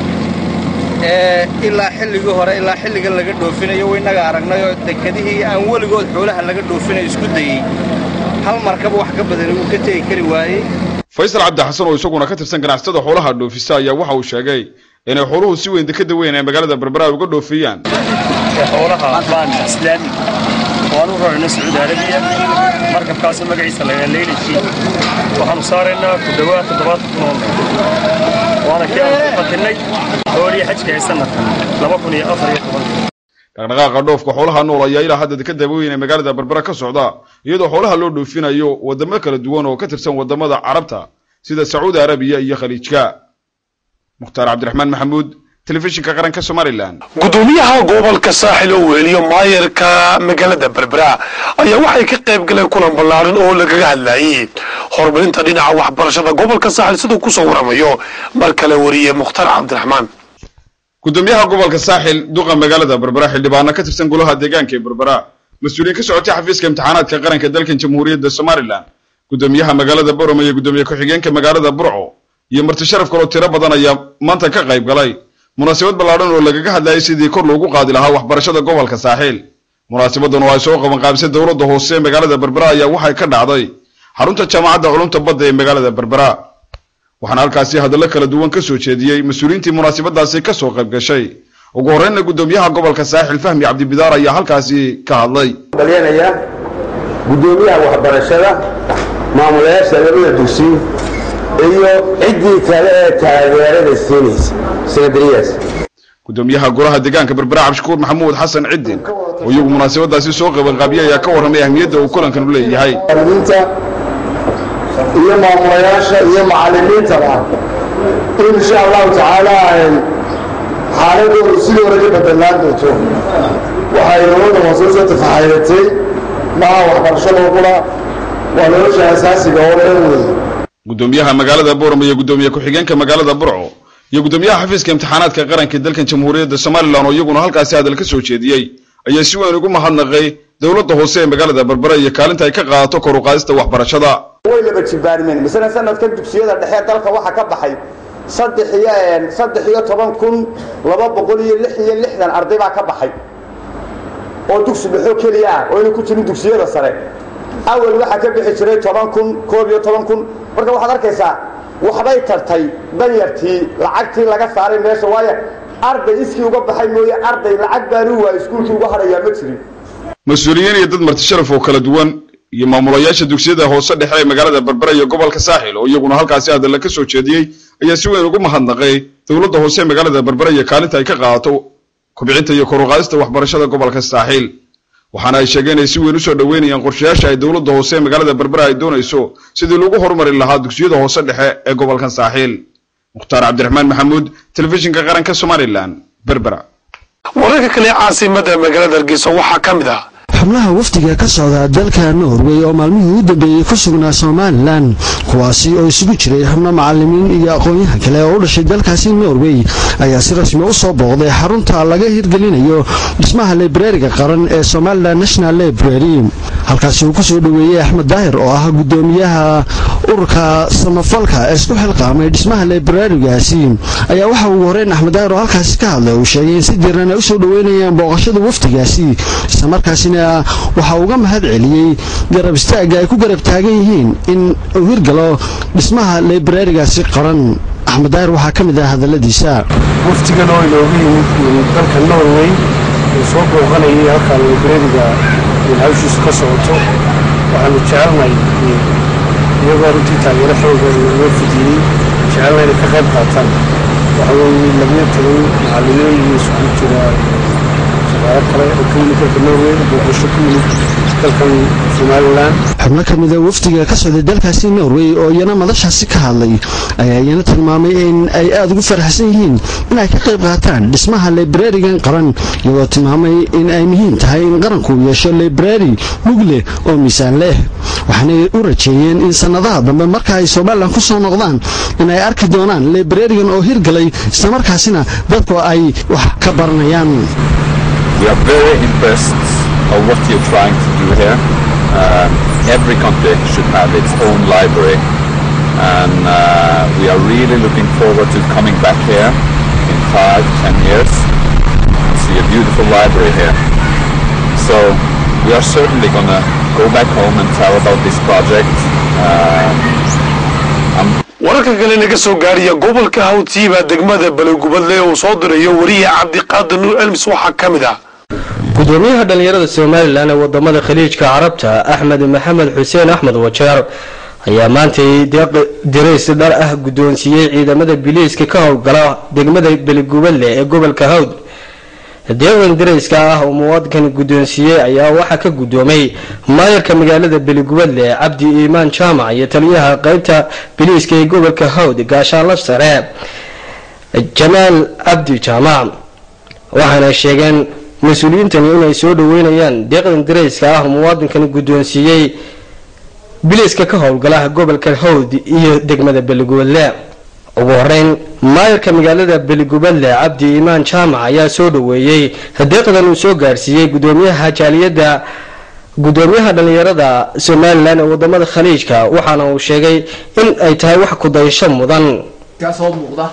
Speaker 6: ilaa xilligii hore ilaa xilligan laga dhoofinayo waynaga aragnayoo dekedihii aan weligood xoolaha laga dhoofinayo isku dayey hal markaba wax ka badani wuu ka tegi kari waayey
Speaker 2: faysal cabdi xasan oo isaguna ka tirsan ganacsatada xoolaha dhoofisa ayaa waxa uu sheegay inay xooluhu si weyn dekada weyn ee magaalada berbera ay uga dhoofiyaan
Speaker 7: xoolaha baan islaami waan u rarayna sacuudi arabiya markabkaasoo magaciisa lagaa leylaji waxaanu saaraynaa ku dhowaad toddobaatan kun oo neef waana kii aan ku qatinay xoolihii xajka ee sanadkan laba kun iyo afar iyo toban
Speaker 2: dhaqdhaqaaqa dhoofka xoolaha nool ayaa ilaa hadda dekada weyn ee magaalada berbera ka socda iyadoo xoolaha loo dhoofinayo wadamo kala duwan oo ka tirsan wadamada carabta sida sacuudi arabiya iyo khaliijka mukhtaar cabdiraxmaan maxamuud telefishinka qaranka somalilan
Speaker 1: gudoomiyaha gobolka saaxil oo weheliyo maayarka magaalada berbera ayaa waxay ka qayb galeen kulan ballaaran oo lagaga hadlayay horumarinta dhinaca waxbarashada gobolka saaxil siduu kusoo waramayo mar kale wariye mukhtaar cabdiraxmaan
Speaker 2: gudoomiyaha gobolka saaxil duqa magaalada berbera xildhibaano ka tirsan golaha deegaanka ee berbera mas-uuliyiin ka socotay xafiiska imtixaanaadka qaranka dalkan jamhuuriyadda somalilan gudoomiyaha magaalada borom iyo gudoomiye ku-xigeenka magaalada burco iyo marti sharaf kaloo tiro badan ayaa maanta ka qayb galay munaasabad ballaadhan oo lagaga hadlayay sidii kor loogu qaadi lahaa waxbarashada gobolka saaxiil munaasabadan oo ay soo qaban qaabisay dowladda hoose ee magaalada berbera ayaa waxay ka dhacday xarunta jaamacadda culumta badda ee magaalada berbera waxaana halkaasi hadallo kala duwan ka soo jeediyey mas-uuliyiintii munaasabadaasi ka soo qayb gashay ugu horreynna gudoomiyaha gobolka saaxil fahmi cabdibidaar ayaa halkaasi ka hadlay
Speaker 25: balyanaya gudoomiyaha waxbarashada maamulayaasha labada dugsi iyo ciddii kale ee taageerada siinaysa sanadariyaas
Speaker 2: gudoomiyaha golaha deegaanka berbera cabdishakuur maxamuud xasan ciddin oo iyagu munaasabadaasi soo qabanqaabiyey ayaa ka warramay ahmiyadda uu kulankan u leeyahay
Speaker 25: iyo maamulayaasha iyo macallimiintaba in insha allahu tacaala xaaladoodu sidii hore ka bedelaan doonto waxay dowladda hoose soo tafaxayatay maha waxbarashada qura waa nolosha asaasiga oo dhan wey
Speaker 2: gudoomiyaha magaalada boorama iyo gudoomiye ku-xigeenka magaalada burco iyo gudoomiyaha xafiiska imtixaanaadka qaranka dalkan jamhuuriyadda somalilan oo iyaguna halkaasi hadal ka soo jeediyey ayaa si weyn ugu mahadnaqay dowladda hoose ee magaalada berbera iyo kaalinta ay ka qaadato kor u qaadista waxbarashada
Speaker 25: way laba jibaarmeen misana sanadkan dugsiyada dhexe dalka waxaa ka baxay
Speaker 5: saddex iyo saddex iyo toban kun laba boqol iyo lix iyo lixdan arday baa ka baxay oo dugsi dhexo keliya ah oo inay ku jirin dugsiyada sare awal waxaa ka bixi jiray toban kun koob iyo toban kun marka waxaad arkaysaa waxbay tartay danyartii lacagtii laga saaray meesha waayo arday iskii uga baxay mooye arday lacag baanu waay iskuulkii uga hadhayaa ma jirin
Speaker 2: mas-uuliyiin iyo dad marti sharaf oo kala duwan iyo maamulayaasha dugsiyada hoose dhexe ee magaalada berbera iyo gobolka saaxil oo iyaguna halkaasi hadalla ka soo jeediyey ayaa si weyn ugu mahadnaqay dowladda hoose ee magaalada berbera iyo kaalinta ay ka qaadato kubcinta iyo kor u qaadista waxbarashada gobolka saaxiil waxaana ay sheegeen inay si weyn usoo dhoweynayaan qorshayaasha ay dowladda hoose ee magaalada berbera ay doonayso sidii lagu horumari lahaa dugsiyada hoose dhexe ee gobolkan saaxiil mukhtaar cabdiraxmaan maxamuud telefishinka qaranka somalilan berbera
Speaker 1: wararka kale caasimada magaalada hargeysa waxaa ka mid ah
Speaker 8: xubnaha wafdiga ka socda dalka norway oo maalmihii ugu dambeeyey ku sugnaa somalilan kuwaasi oo isugu jiray xubno macalimiin iyo aqoon-yahan kale oo u dhashay dalkaasi norway ayaa si rasmi u soo booqday xarunta laga hirgelinayo dhismaha librariga qaran ee somalilan national library halkaasi uu kusoo dhoweeyey axmed daahir oo ah gudoomiyaha ururka samafalka ee isku xilqaamay dhismaha librarigaasi ayaa waxa ugu horeyn axmed daahir oo halkaasi ka hadlay uu sheegay in si diiran ay usoo dhoweynayaan booqashada wafdigaasi islamarkaasina waxa uga mahad celiyey garab istaagga ay ku garab taagan yihiin in uu hirgalo dhismaha librarigaasi qaran axmed daahir waxaa ka mid ah hadaladiisa
Speaker 9: waftigan oo inoogu yimid dalka norway uu soo booqanayay halkaa librariga hawshiisu ka socoto waxaanu jecelnay iyagoo runtii taageero xooga uga fidiyey jecelna inay ka qayb qaataan waxa weeye labiyo toban macallimiin iyo isugu jira shaqaalo kale oo ka yimid dalka norway booqasho ku yimid dalkan somalilan
Speaker 8: xubno ka mida wafdiga ka socday dalkaasi norway oo iyana madashaasi ka hadlay ayaa iyana tilmaamay in ay aada ugu faraxsan yihiin in ay ka qayb qaataan dhismaha librarigan qaran iyagoo tilmaamay in ay muhiim tahay in qaranku yeesho librari mug leh oo miisaan leh waxaanay u rajeeyeen in sannadaha dambe marka ay somalilan ku soo noqdaan in ay arki doonaan librarigan oo hirgalay islamarkaasina dadku ay wax ka baranayaan
Speaker 10: We are very impressed of what you're trying to do here. Um, every country should have its own library, and uh, we are really looking forward to coming back here in five, ten years and see a beautiful library here. So we are certainly going to go back home and tell about this project. Um,
Speaker 1: wararka kale naga soo gaariya gobolka hawtiiba degmada balogubadle uu soo dirayo wariya cabdiqaadir nuur elmis waxaa ka mid ah
Speaker 11: gudoomiyaha dhallinyarada somalilan ee wadamada khaliijka carabta axmed maxamed xuseen axmed wajeer ayaa maantay deeq dirays dhar ah guddoonsiiyey ciidamada biliiska ka howlgala degmada beligubadle ee gobolka hawd deeqdan dirayska ah oo muwaadinkan guddoonsiiyey ayaa waxaa ka guddoomay maayarka magaalada beligubadle cabdi iimaan jaamac iyo taliyaha qeybta biliiska ee gobolka hawd gaashaanla sare jamaal cabdi jaamac waxaana sheegeen mas-uuliyiintani inay soo dhaweynayaan deeqdan dirayska ah muwaadinkan guddoonsiiyey biliiska ka howlgalaha gobolka hawd iyo degmada beligubadle ugu horeyn maayarka magaalada beligubadle cabdi iimaan jaamac ayaa soo dhaweeyey deeqdan uu soo gaarsiiyey gudoomiyaha jaaliyadda gudoomiyaha dhallinyarada somalilan ee wadamada khaliijka waxaana uu sheegay in ay tahay wax kudayasho mudan
Speaker 26: soo muuqda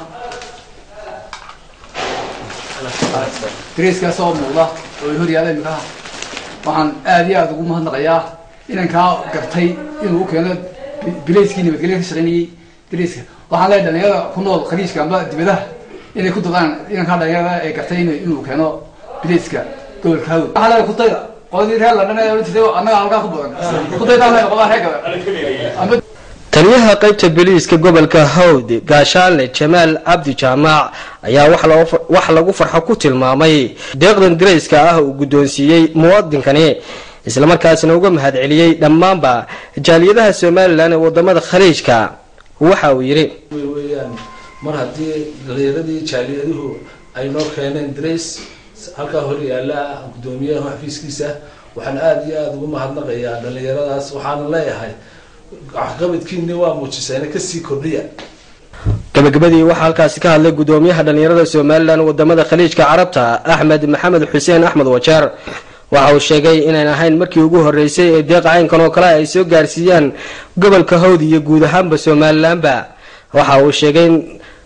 Speaker 26: dariiskaa soo muuqda oo ay hor yaalla imikaha waxaan aada iyo aada ugu mahadnaqayaa inankaa gartay inuu u keeno bilayskii nabadgelya ka shaqaynayay dariiska waxaan leeyahay dhalinyarada ku nool khaliijka amba dibadaha inay ku dadaan inankaa dhalinyarada ee gartay inuu keeno bilayska gobolka hawd waxaa leeyahay kudayda qoladii reer london ee oran jirtay annaga halkaa ku badan kudaydaa leeyahay qolada reer gada
Speaker 11: taliyaha qaybta biliiska gobolka hawd gaashaanle jamaal cabdi jaamac ayaa wax lagu farxo ku tilmaamay deeqdan dirayska ah uu guddoonsiiyey muwaadinkani islamarkaasina uga mahad celiyey dhammaanba jaaliyadaha somalilan ee wadamada khaliijka waxa uu yidhi
Speaker 27: weyaan mar haddii dhalinyaradii jaaliyaduhu ay noo keeneen dirays halkaa hor yaala gudoomiyaha xafiiskiisa waxaan aada iyo aada ugu mahadnaqayaa dhalinyaradaas waxaana leeyahay waxqabadkiini waa muujiseen kasii kordhiya
Speaker 11: gabagabadii waxaa halkaasi ka hadlay gudoomiyaha dhallinyarada somalilan wadamada khaliijka carabta axmed maxamed xuseen axmed wajeer waxa uu sheegay inayn ahayn markii ugu horeysay ee deeqa caynkan oo kale ay soo gaarsiiyaan gobolka hawd iyo guud ahaanba somalilanba waxa uu sheegay in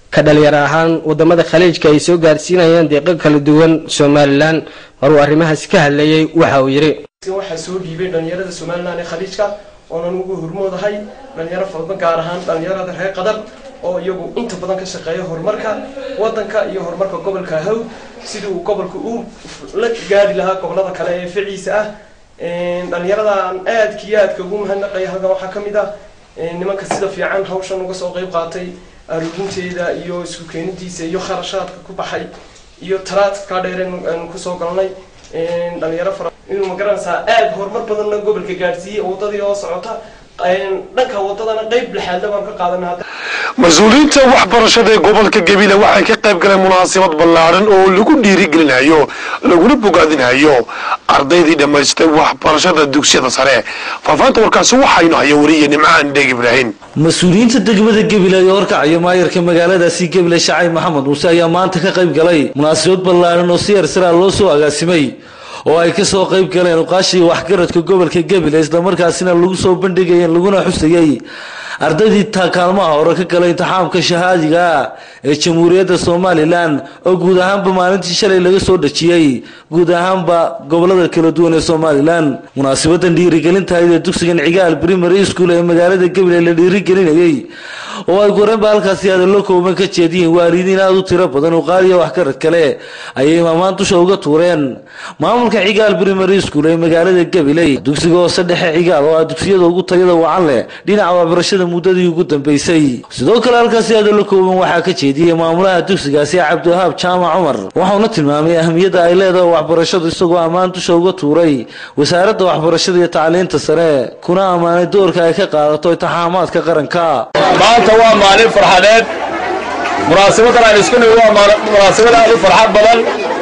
Speaker 11: ka dhalinyaro ahaan wadamada khaliijka ay soo gaarsiinayaan deeqo kala duwan somalilan maruu arrimahaasi ka hadlayay waxa uu yidhi
Speaker 12: waxaa soo dhiibay dhalinyarada somalilan ee khaliijka oonan ugu hormoodahay dhalinyaro fadba gaar ahaan dhalinyarada reer qadar oo iyagu inta badan ka shaqeeya horumarka wadanka iyo horumarka gobolka hawd sidii uu gobolka u la gaari lahaa gobolada kale ee ficiisa ah dhalinyaradan aadka iyo aadka ugu mahadnaqaya halkan waxaa ka mid ah nimanka sida fiican hawshan uga soo qayb qaatay aruurinteeda iyo isku keenidiisa iyo kharashaadka ku baxay iyo taraadka dheereen aan kusoo galnay dhalinyaro fara inuu magaranaysaa aad horumar badanna gobolka gaadhsiiyey wadadii oo socota dhanka wadadana qayb lixaadna baan ka qaadanay
Speaker 1: mas-uuliyiinta waxbarashada ee gobolka gabiley waxay ka qayb galeen munaasabad ballaaran oo lagu dhiirigelinayo laguna bogaadinayo ardaydii dhammaystay waxbarashada dugsiyada sare faafaanta warkaasi waxaynu haya wariye nimcaan dheeg ibraahim
Speaker 13: mas-uuliyiinta degmada gabiley oo horkacaya maayarka magaaladaasi gabiley shacay maxamed muuse ayaa maanta ka qayb galay munaasabad ballaaran oo si yarsaraa loo soo agaasimay oo ay ka soo qayb galeen uqaashii waxgaradka gobolka gabiley islamarkaasina lagu soo bandhigayeen laguna xusayey ardaydii kaalmaha hore ka galay intixaamka shahaadiga ee jamhuuriyadda somalilan oo guud ahaanba maalintii shalay laga soo dhajiyey guud ahaanba gobolada kala duwan ee somalilan munaasabadan dhiirigelintahayd ee dugsigan cigaal primary school ee magaalada gabiley la dhiirigelinayey oo ay goreenba halkaasi hadallo kooban ka jeediyeen waalidiin aada u tiro badan oo qaaliya waxgarad kale ayay maamaan dusha uga tuureen maamulka cigaal primary school ee magaalada gabiley dugsiga hoose dhexe cigaal oo ah dugsiyada ugu tayada wacan leh dhinaca waxbarashada muddadii ugu dambeysay sidoo kale halkaasi hadallo kooban waxaa ka jeediyey maamulaha dugsigaasi cabdiwahaab jaamac cumar waxauna tilmaamay ahmiyadda ay leedahay waxbarashadu isagoo ammaan dusha uga tuuray wasaaradda waxbarashada iyo tacliinta sare kuna ammaanay doorka ay ka qaadato intixaamaadka qaranka
Speaker 14: maanta waa maalin farxadeed munaasabadan aynu isku nimi waa munaasabad aad u farxad badan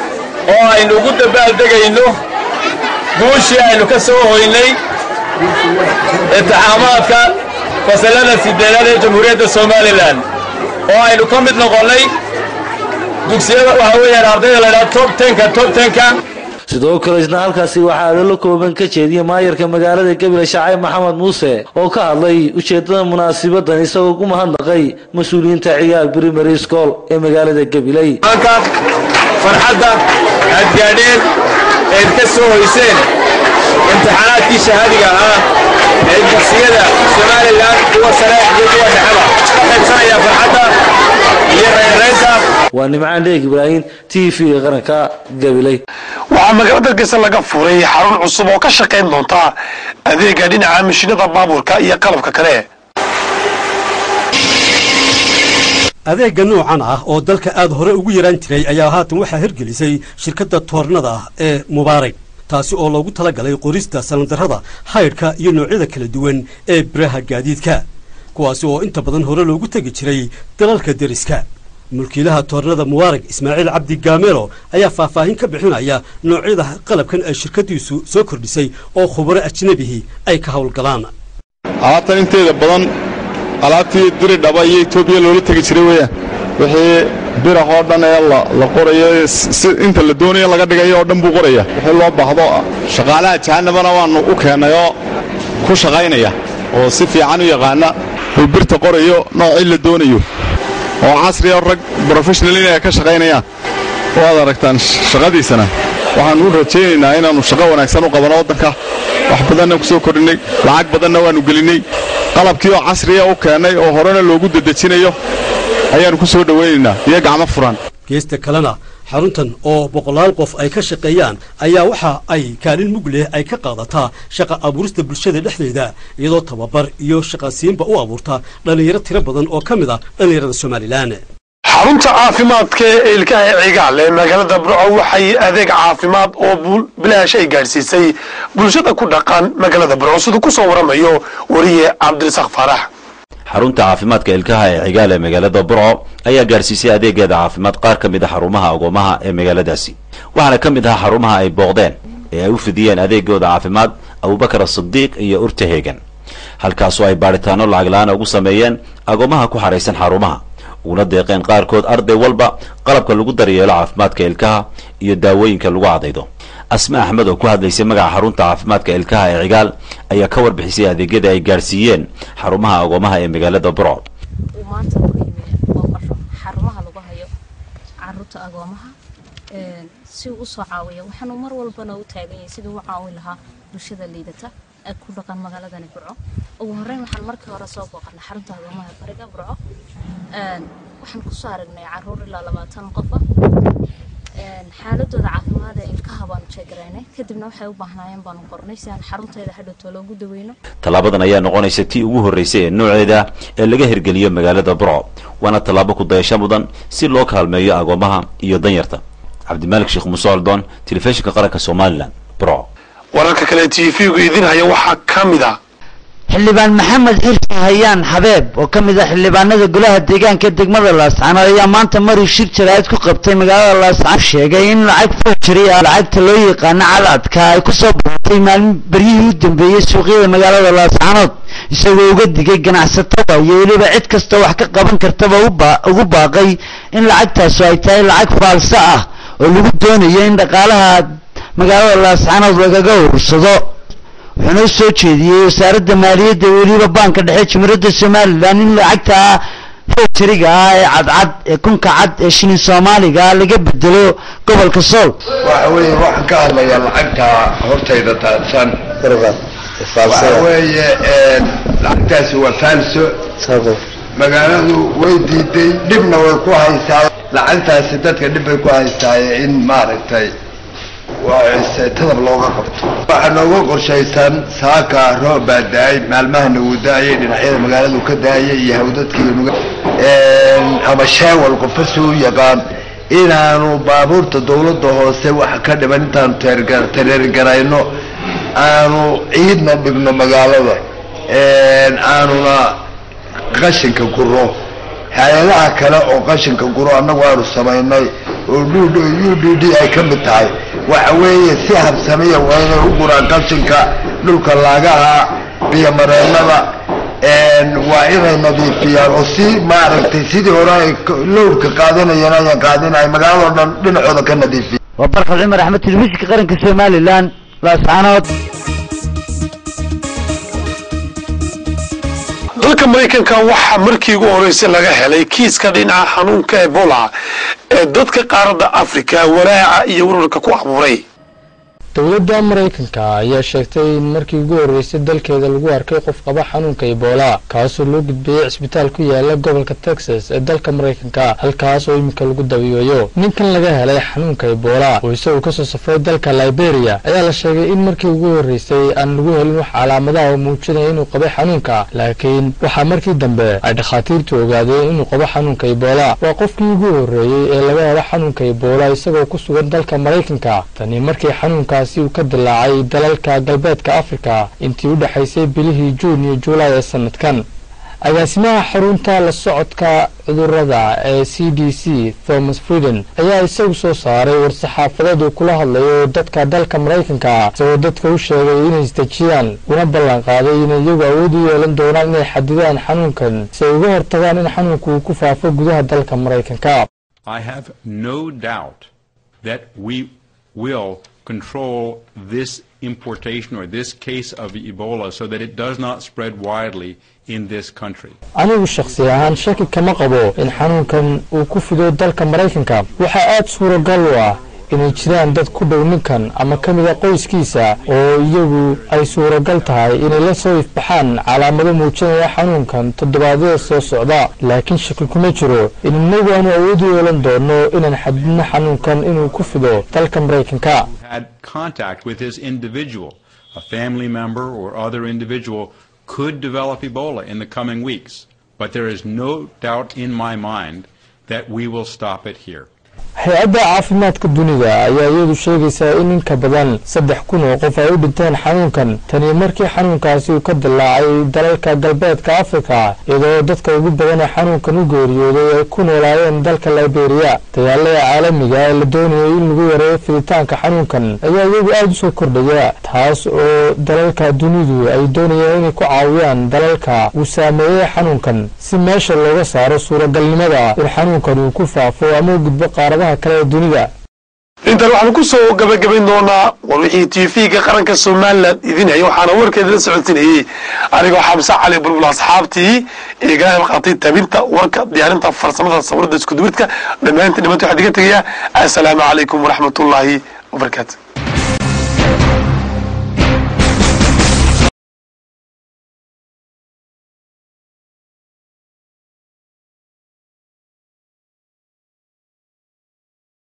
Speaker 14: oo aynu ugu dabaaldegayno guushii aynu ka soo hoynay intixaamaadka fasalada sideedaad ee jamhuuriyadda somalilan oo aynu ka mid noqonnay dugsiyada waxa weeyaan ardayda la ydhaha top tenka top tenka
Speaker 13: sidoo kale isna halkaasi waxaa adalo kooban ka jeediyey maayarka magaalada gabiley shacay maxamed muuse oo ka hadlay ujeedada munaasibadan isagoo ku mahadnaqay mas-uuliyiinta ciyaal primary school ee magaalada gabiley
Speaker 14: maanka farxadda aad gaadheen eed ka soo hoyseen imtixaanaadkii shahaadiga ah ee dugsiyada somalilan kuwa sare iyo kuwa dhexeba ka qaybsanaya farxadda iyo reynreynta
Speaker 13: waa nimcaan dheeg ibraahim t v qaranka gabiley
Speaker 1: waxaa magaalada hargeysa laga furay xarun cusub oo ka shaqayn doonta adeega dhinaca mashiinada baabuurka iyo qalabka kale
Speaker 16: adeegga noocan ah oo dalka aad hore ugu yaraan jiray ayaa haatan waxaa hirgelisay shirkadda toornada ah ee mubaarag taasi oo loogu talagalay qorista salandarrada haydhka iyo noocyada kala duwan ee biraha gaadiidka kuwaasi oo inta badan hore loogu tegi jiray dalalka deriska mulkiilaha toornada mubaarag ismaaciil cabdi gaamelo ayaa faahfaahin ka bixinaya noocyada qalabkan ay shirkaddiisu soo kordhisay oo khubaro ajnabihii ay ka howlgalaan
Speaker 2: alaabtan inteeda badan alaabtii diri dhaba iyo etoobiya loola tegi jiray weeyaan wixii birah oo dhan ee la qorayo si inta la doonayo laga dhigayo oo dhan buu qoraya wixii loo baahdo shaqaalaha jahanabana waannu u keennay oo ku shaqaynaya oo si fiican u yaqaana uu birta qorayo noocii la doonayo oo casriya rag brofeshnal inay ka shaqaynayaan waad aragtaan shaqadiisana waxaannu u rajaynaynaa inaannu shaqo wanaagsan u qabano waddanka wax badanna ku soo kordhinnay lacag badanna waannu gelinnay qalabkii oo casriya u keennay oo horena loogu dedejinayo ayaannu ku soo dhowaynaynaa iyo gacmo furan
Speaker 16: geesta kalena xaruntan oo boqolaal qof ay ka shaqeeyaan ayaa waxa ay kaalin mug leh ay ka qaadataa shaqa abuurista bulshada dhexdeeda iyadoo tababar iyo shaqasiinba u abuurta dhallinyaro tiro badan oo ka mid ah dhallinyarada somalilan
Speaker 1: xarunta caafimaadka ee ilkaha cigaal ee magaalada burco waxay adeeg caafimaad oo bilaash ay gaadhsiisay bulshada ku dhaqan magaalada burco siduu ku soo waramayo wariye cabdirasaaq faarax
Speaker 17: xarunta caafimaadka ilkaha ee cigaal ee magaalada burco ayaa gaarsiisay adeegeeda caafimaad qaar ka mid a xarumaha agoomaha ee magaaladaasi waxaana ka mid ahaa xarumaha ay booqdeen ee ay u fidiyeen adeegooda caafimaad abubakar asidiiq iyo urta heegan halkaasoo ay baadhitaano lacag la-aan ugu sameeyeen agoomaha ku xaraysan xarumaha uguna deeqeen qaarkood arday walba qalabka lagu daryeelo caafimaadka ilkaha iyo daawooyinka lagu cadaydo asma axmed oo ku hadlaysay magaca xarunta caafimaadka ilkaha ee cigaal ayaa ka warbixisay adeegyada ay gaarsiiyeen xarumaha agoomaha ee magaalada burco
Speaker 3: caruurta agoomaha si uu usoo caawiya waxaanu mar walbana u taagan yahay siduu u caawin lahaa bulshada liidata ee ku dhaqan magaaladani burco ugu horreyn waxaan markii hore soo booqanay xarunta agoomaha bariga burco waxaan kusoo aragnay caruur ilaa labaatan qofa xaaladooda caafimaad ee ilkaha baanu jeegaraynay kadibna waxay u baahnaayeen baanu qornay si aan xarunteeda hadhowto loogu daweyno
Speaker 17: tallaabadan ayaa noqonaysa tii ugu horreysay ee nooceeda ee laga hirgeliyo magaalada burco waana tallaabo ku dayasho mudan si loo kaalmeeyo agoomaha iyo danyarta cabdimaalik sheekh muuse oldoon telefishinka qaranka somalilan burco
Speaker 1: wararka kale t v-gu idin haya waxaa ka mid a
Speaker 18: xildhibaan maxamed xirsi hayaan xabeeb oo ka mid ah xildhibaanada golaha deegaanka degmada laascaanood ayaa maanta maruu shir jaraa'id ku qabtay magaalada laascaanood sheegay in lacag foojiri ah lacagta loo yaqaano caladka ay ku soo baxatay maalin beryihii u dambeeyey suuqyada magaalada laascaanood isagoo uga digay ganacsatada iyo weliba cid kasta wax ka qaban kartaba ugu baaqay in lacagtaasu ay tahay lacag faalso ah oo lagu doonayo in dhaqaalaha magaalada laascaanood lagaga urursado wuxuuna u soo jeediyey wasaaradda maaliyadda weliba baanka dhexe jumhuuriyadda somalilan in lacagta foojariga ah ee cadcad ee kunka cad ee shilin soomaaliga laga bedelo gobolka sool
Speaker 25: waxa weeye waxaan ka hadlayaa lacagta hortayda taadsan waxa weeye lacagtaasi waa faalso magaaladu way diiday dhibna way ku haysaa lacagtaasi dadka dhib bay ku haystaaye in maaragtay tadab looga qabto waxaa nooga qorshaysan saaka roob baa da-ay maalmahana wuu da-ayay dhinacyada magaaladu ka da-ayay iyo hawdadkii ama sheewal qofa suu yaqaan inaanu baabuurta dawladda hoose waxa ka dhiman intaanu tareergarayno aanu ciidna dhigno magaalada aanuna qashinka guro hay-adaha kale oo qashinka guro annagu aanu samaynay oo u d d ay ka mid tahay waxa weeye si habsamiya waa inay u guraan qashinka dhulka laagaha biyomareennada waa inay nadiifiyaan oo si maaragtay sidii hore ay lowrka qaadanayeen ayaan qaadinahay magaalado dhan dhinacooda ka nadiifiya
Speaker 18: waa barkad cumar axmed telefishinka qaranka somalilan laascaanood
Speaker 1: dalka maraykanka waxaa markii ugu horreysay laga helay kiiska dhinaca xanuunka ebola ee dadka qaaradda afrika walaaca iyo warwarka ku abuuray
Speaker 20: dowladda maraykanka ayaa sheegtay in markii ugu horreysay dalkeeda lagu arkay qof qaba xanuunka ebola kaasoo loo gudbeeyey cisbitaal ku yaala gobolka texas ee dalka maraykanka halkaas oo iminka lagu dabiibayo ninkan laga helay xanuunka ebola oo isaguo kasoo safray dalka liberia ayaa la sheegay in markii ugu horreysay aan lagu helin wax calaamadaha oo muujinaya inuu qabay xanuunka laakiin waxaa markii dambe ay dhakhaatiirtu ogaadeen inuu qabo xanuunka ebola waa qofkii ugu horreeyey ee laga helo xanuunka ebola isagoo ku sugan dalka maraykanka tani markii xanuunkaas uu ka dilaacay dalalka galbeedka afrika intii u dhexaysay bilihii juun iyo juulaay ee sanadkan agaasimaha xarunta la socodka cudurada ee c d c thomas frieden ayaa isagu soo saaray war-saxaafadeed uu kula hadlayo dadka dalka maraykanka isagoo dadka u sheegay inay isdejiyaan una ballan qaaday inay iyagu awood u yeelan doonaan inay xadidaan xanuunkan si ay uga hortagaan in xanuunku uu ku faafo gudaha dalka maraykanka
Speaker 21: will control this importation or this case of Ebola so that it does not spread widely in this country.
Speaker 20: anigu shakhsi ahaan shaki kama qabo in xanuunkan uu ku fido dalka maraykanka waxaa aada suuragal u ah inay jiraan dad ku dhow ninkan ama ka mid a qoyskiisa oo iyagu ay suuragal tahay inay la soo ifbaxaan calaamado muujinaya xanuunkan toddobaadyada soo socda laakiin shaki kuma jiro in inagu aanu awood u yeelan doono inaan xadidno xanuunkan inuu ku fido dalka maraykanka
Speaker 21: Had contact with this individual, a family member or other individual could develop Ebola in the coming weeks. But there is no doubt in my mind that we will stop it here.
Speaker 20: hay-adda caafimaadka dunida ayaa iyadu sheegaysaa in in ka badan saddex kun oo qof ay u dhinteen xanuunkan tani markii xanuunkaasi uu ka dillaacay dalalka galbeedka afrika iyadoo dadka ugu badan ee xanuunkan u geeriyooday ay ku noolaayeen dalka liberia dagaalada caalamiga ee la doonayay in lagu yareeyo fiditaanka xanuunkan ayaa iyagu aada u soo kordhaya taas oo dalalka dunidu ay doonayeen inay ku caawiyaan dalalka uu saameeyey xanuunkan si meesha looga saaro suuragalnimada in xanuunkan uu ku faafo ama u gudbo qaaradaha kale ee dunida
Speaker 1: intan waxaanu ku soo gabagabayn doonaa war wixii tv-ga qaranka somalilan idin haya waxaana warkeeda la socodsinayey anigoo xamse cali bulbul asxaabtii igala qaatay tabinta warka diyaarinta farsamada sawirada iskuduwidka dhammaantiin dhimanta waxaa diga tegayaa assalaamu calaykum waraxmatullaahi wabarakaatu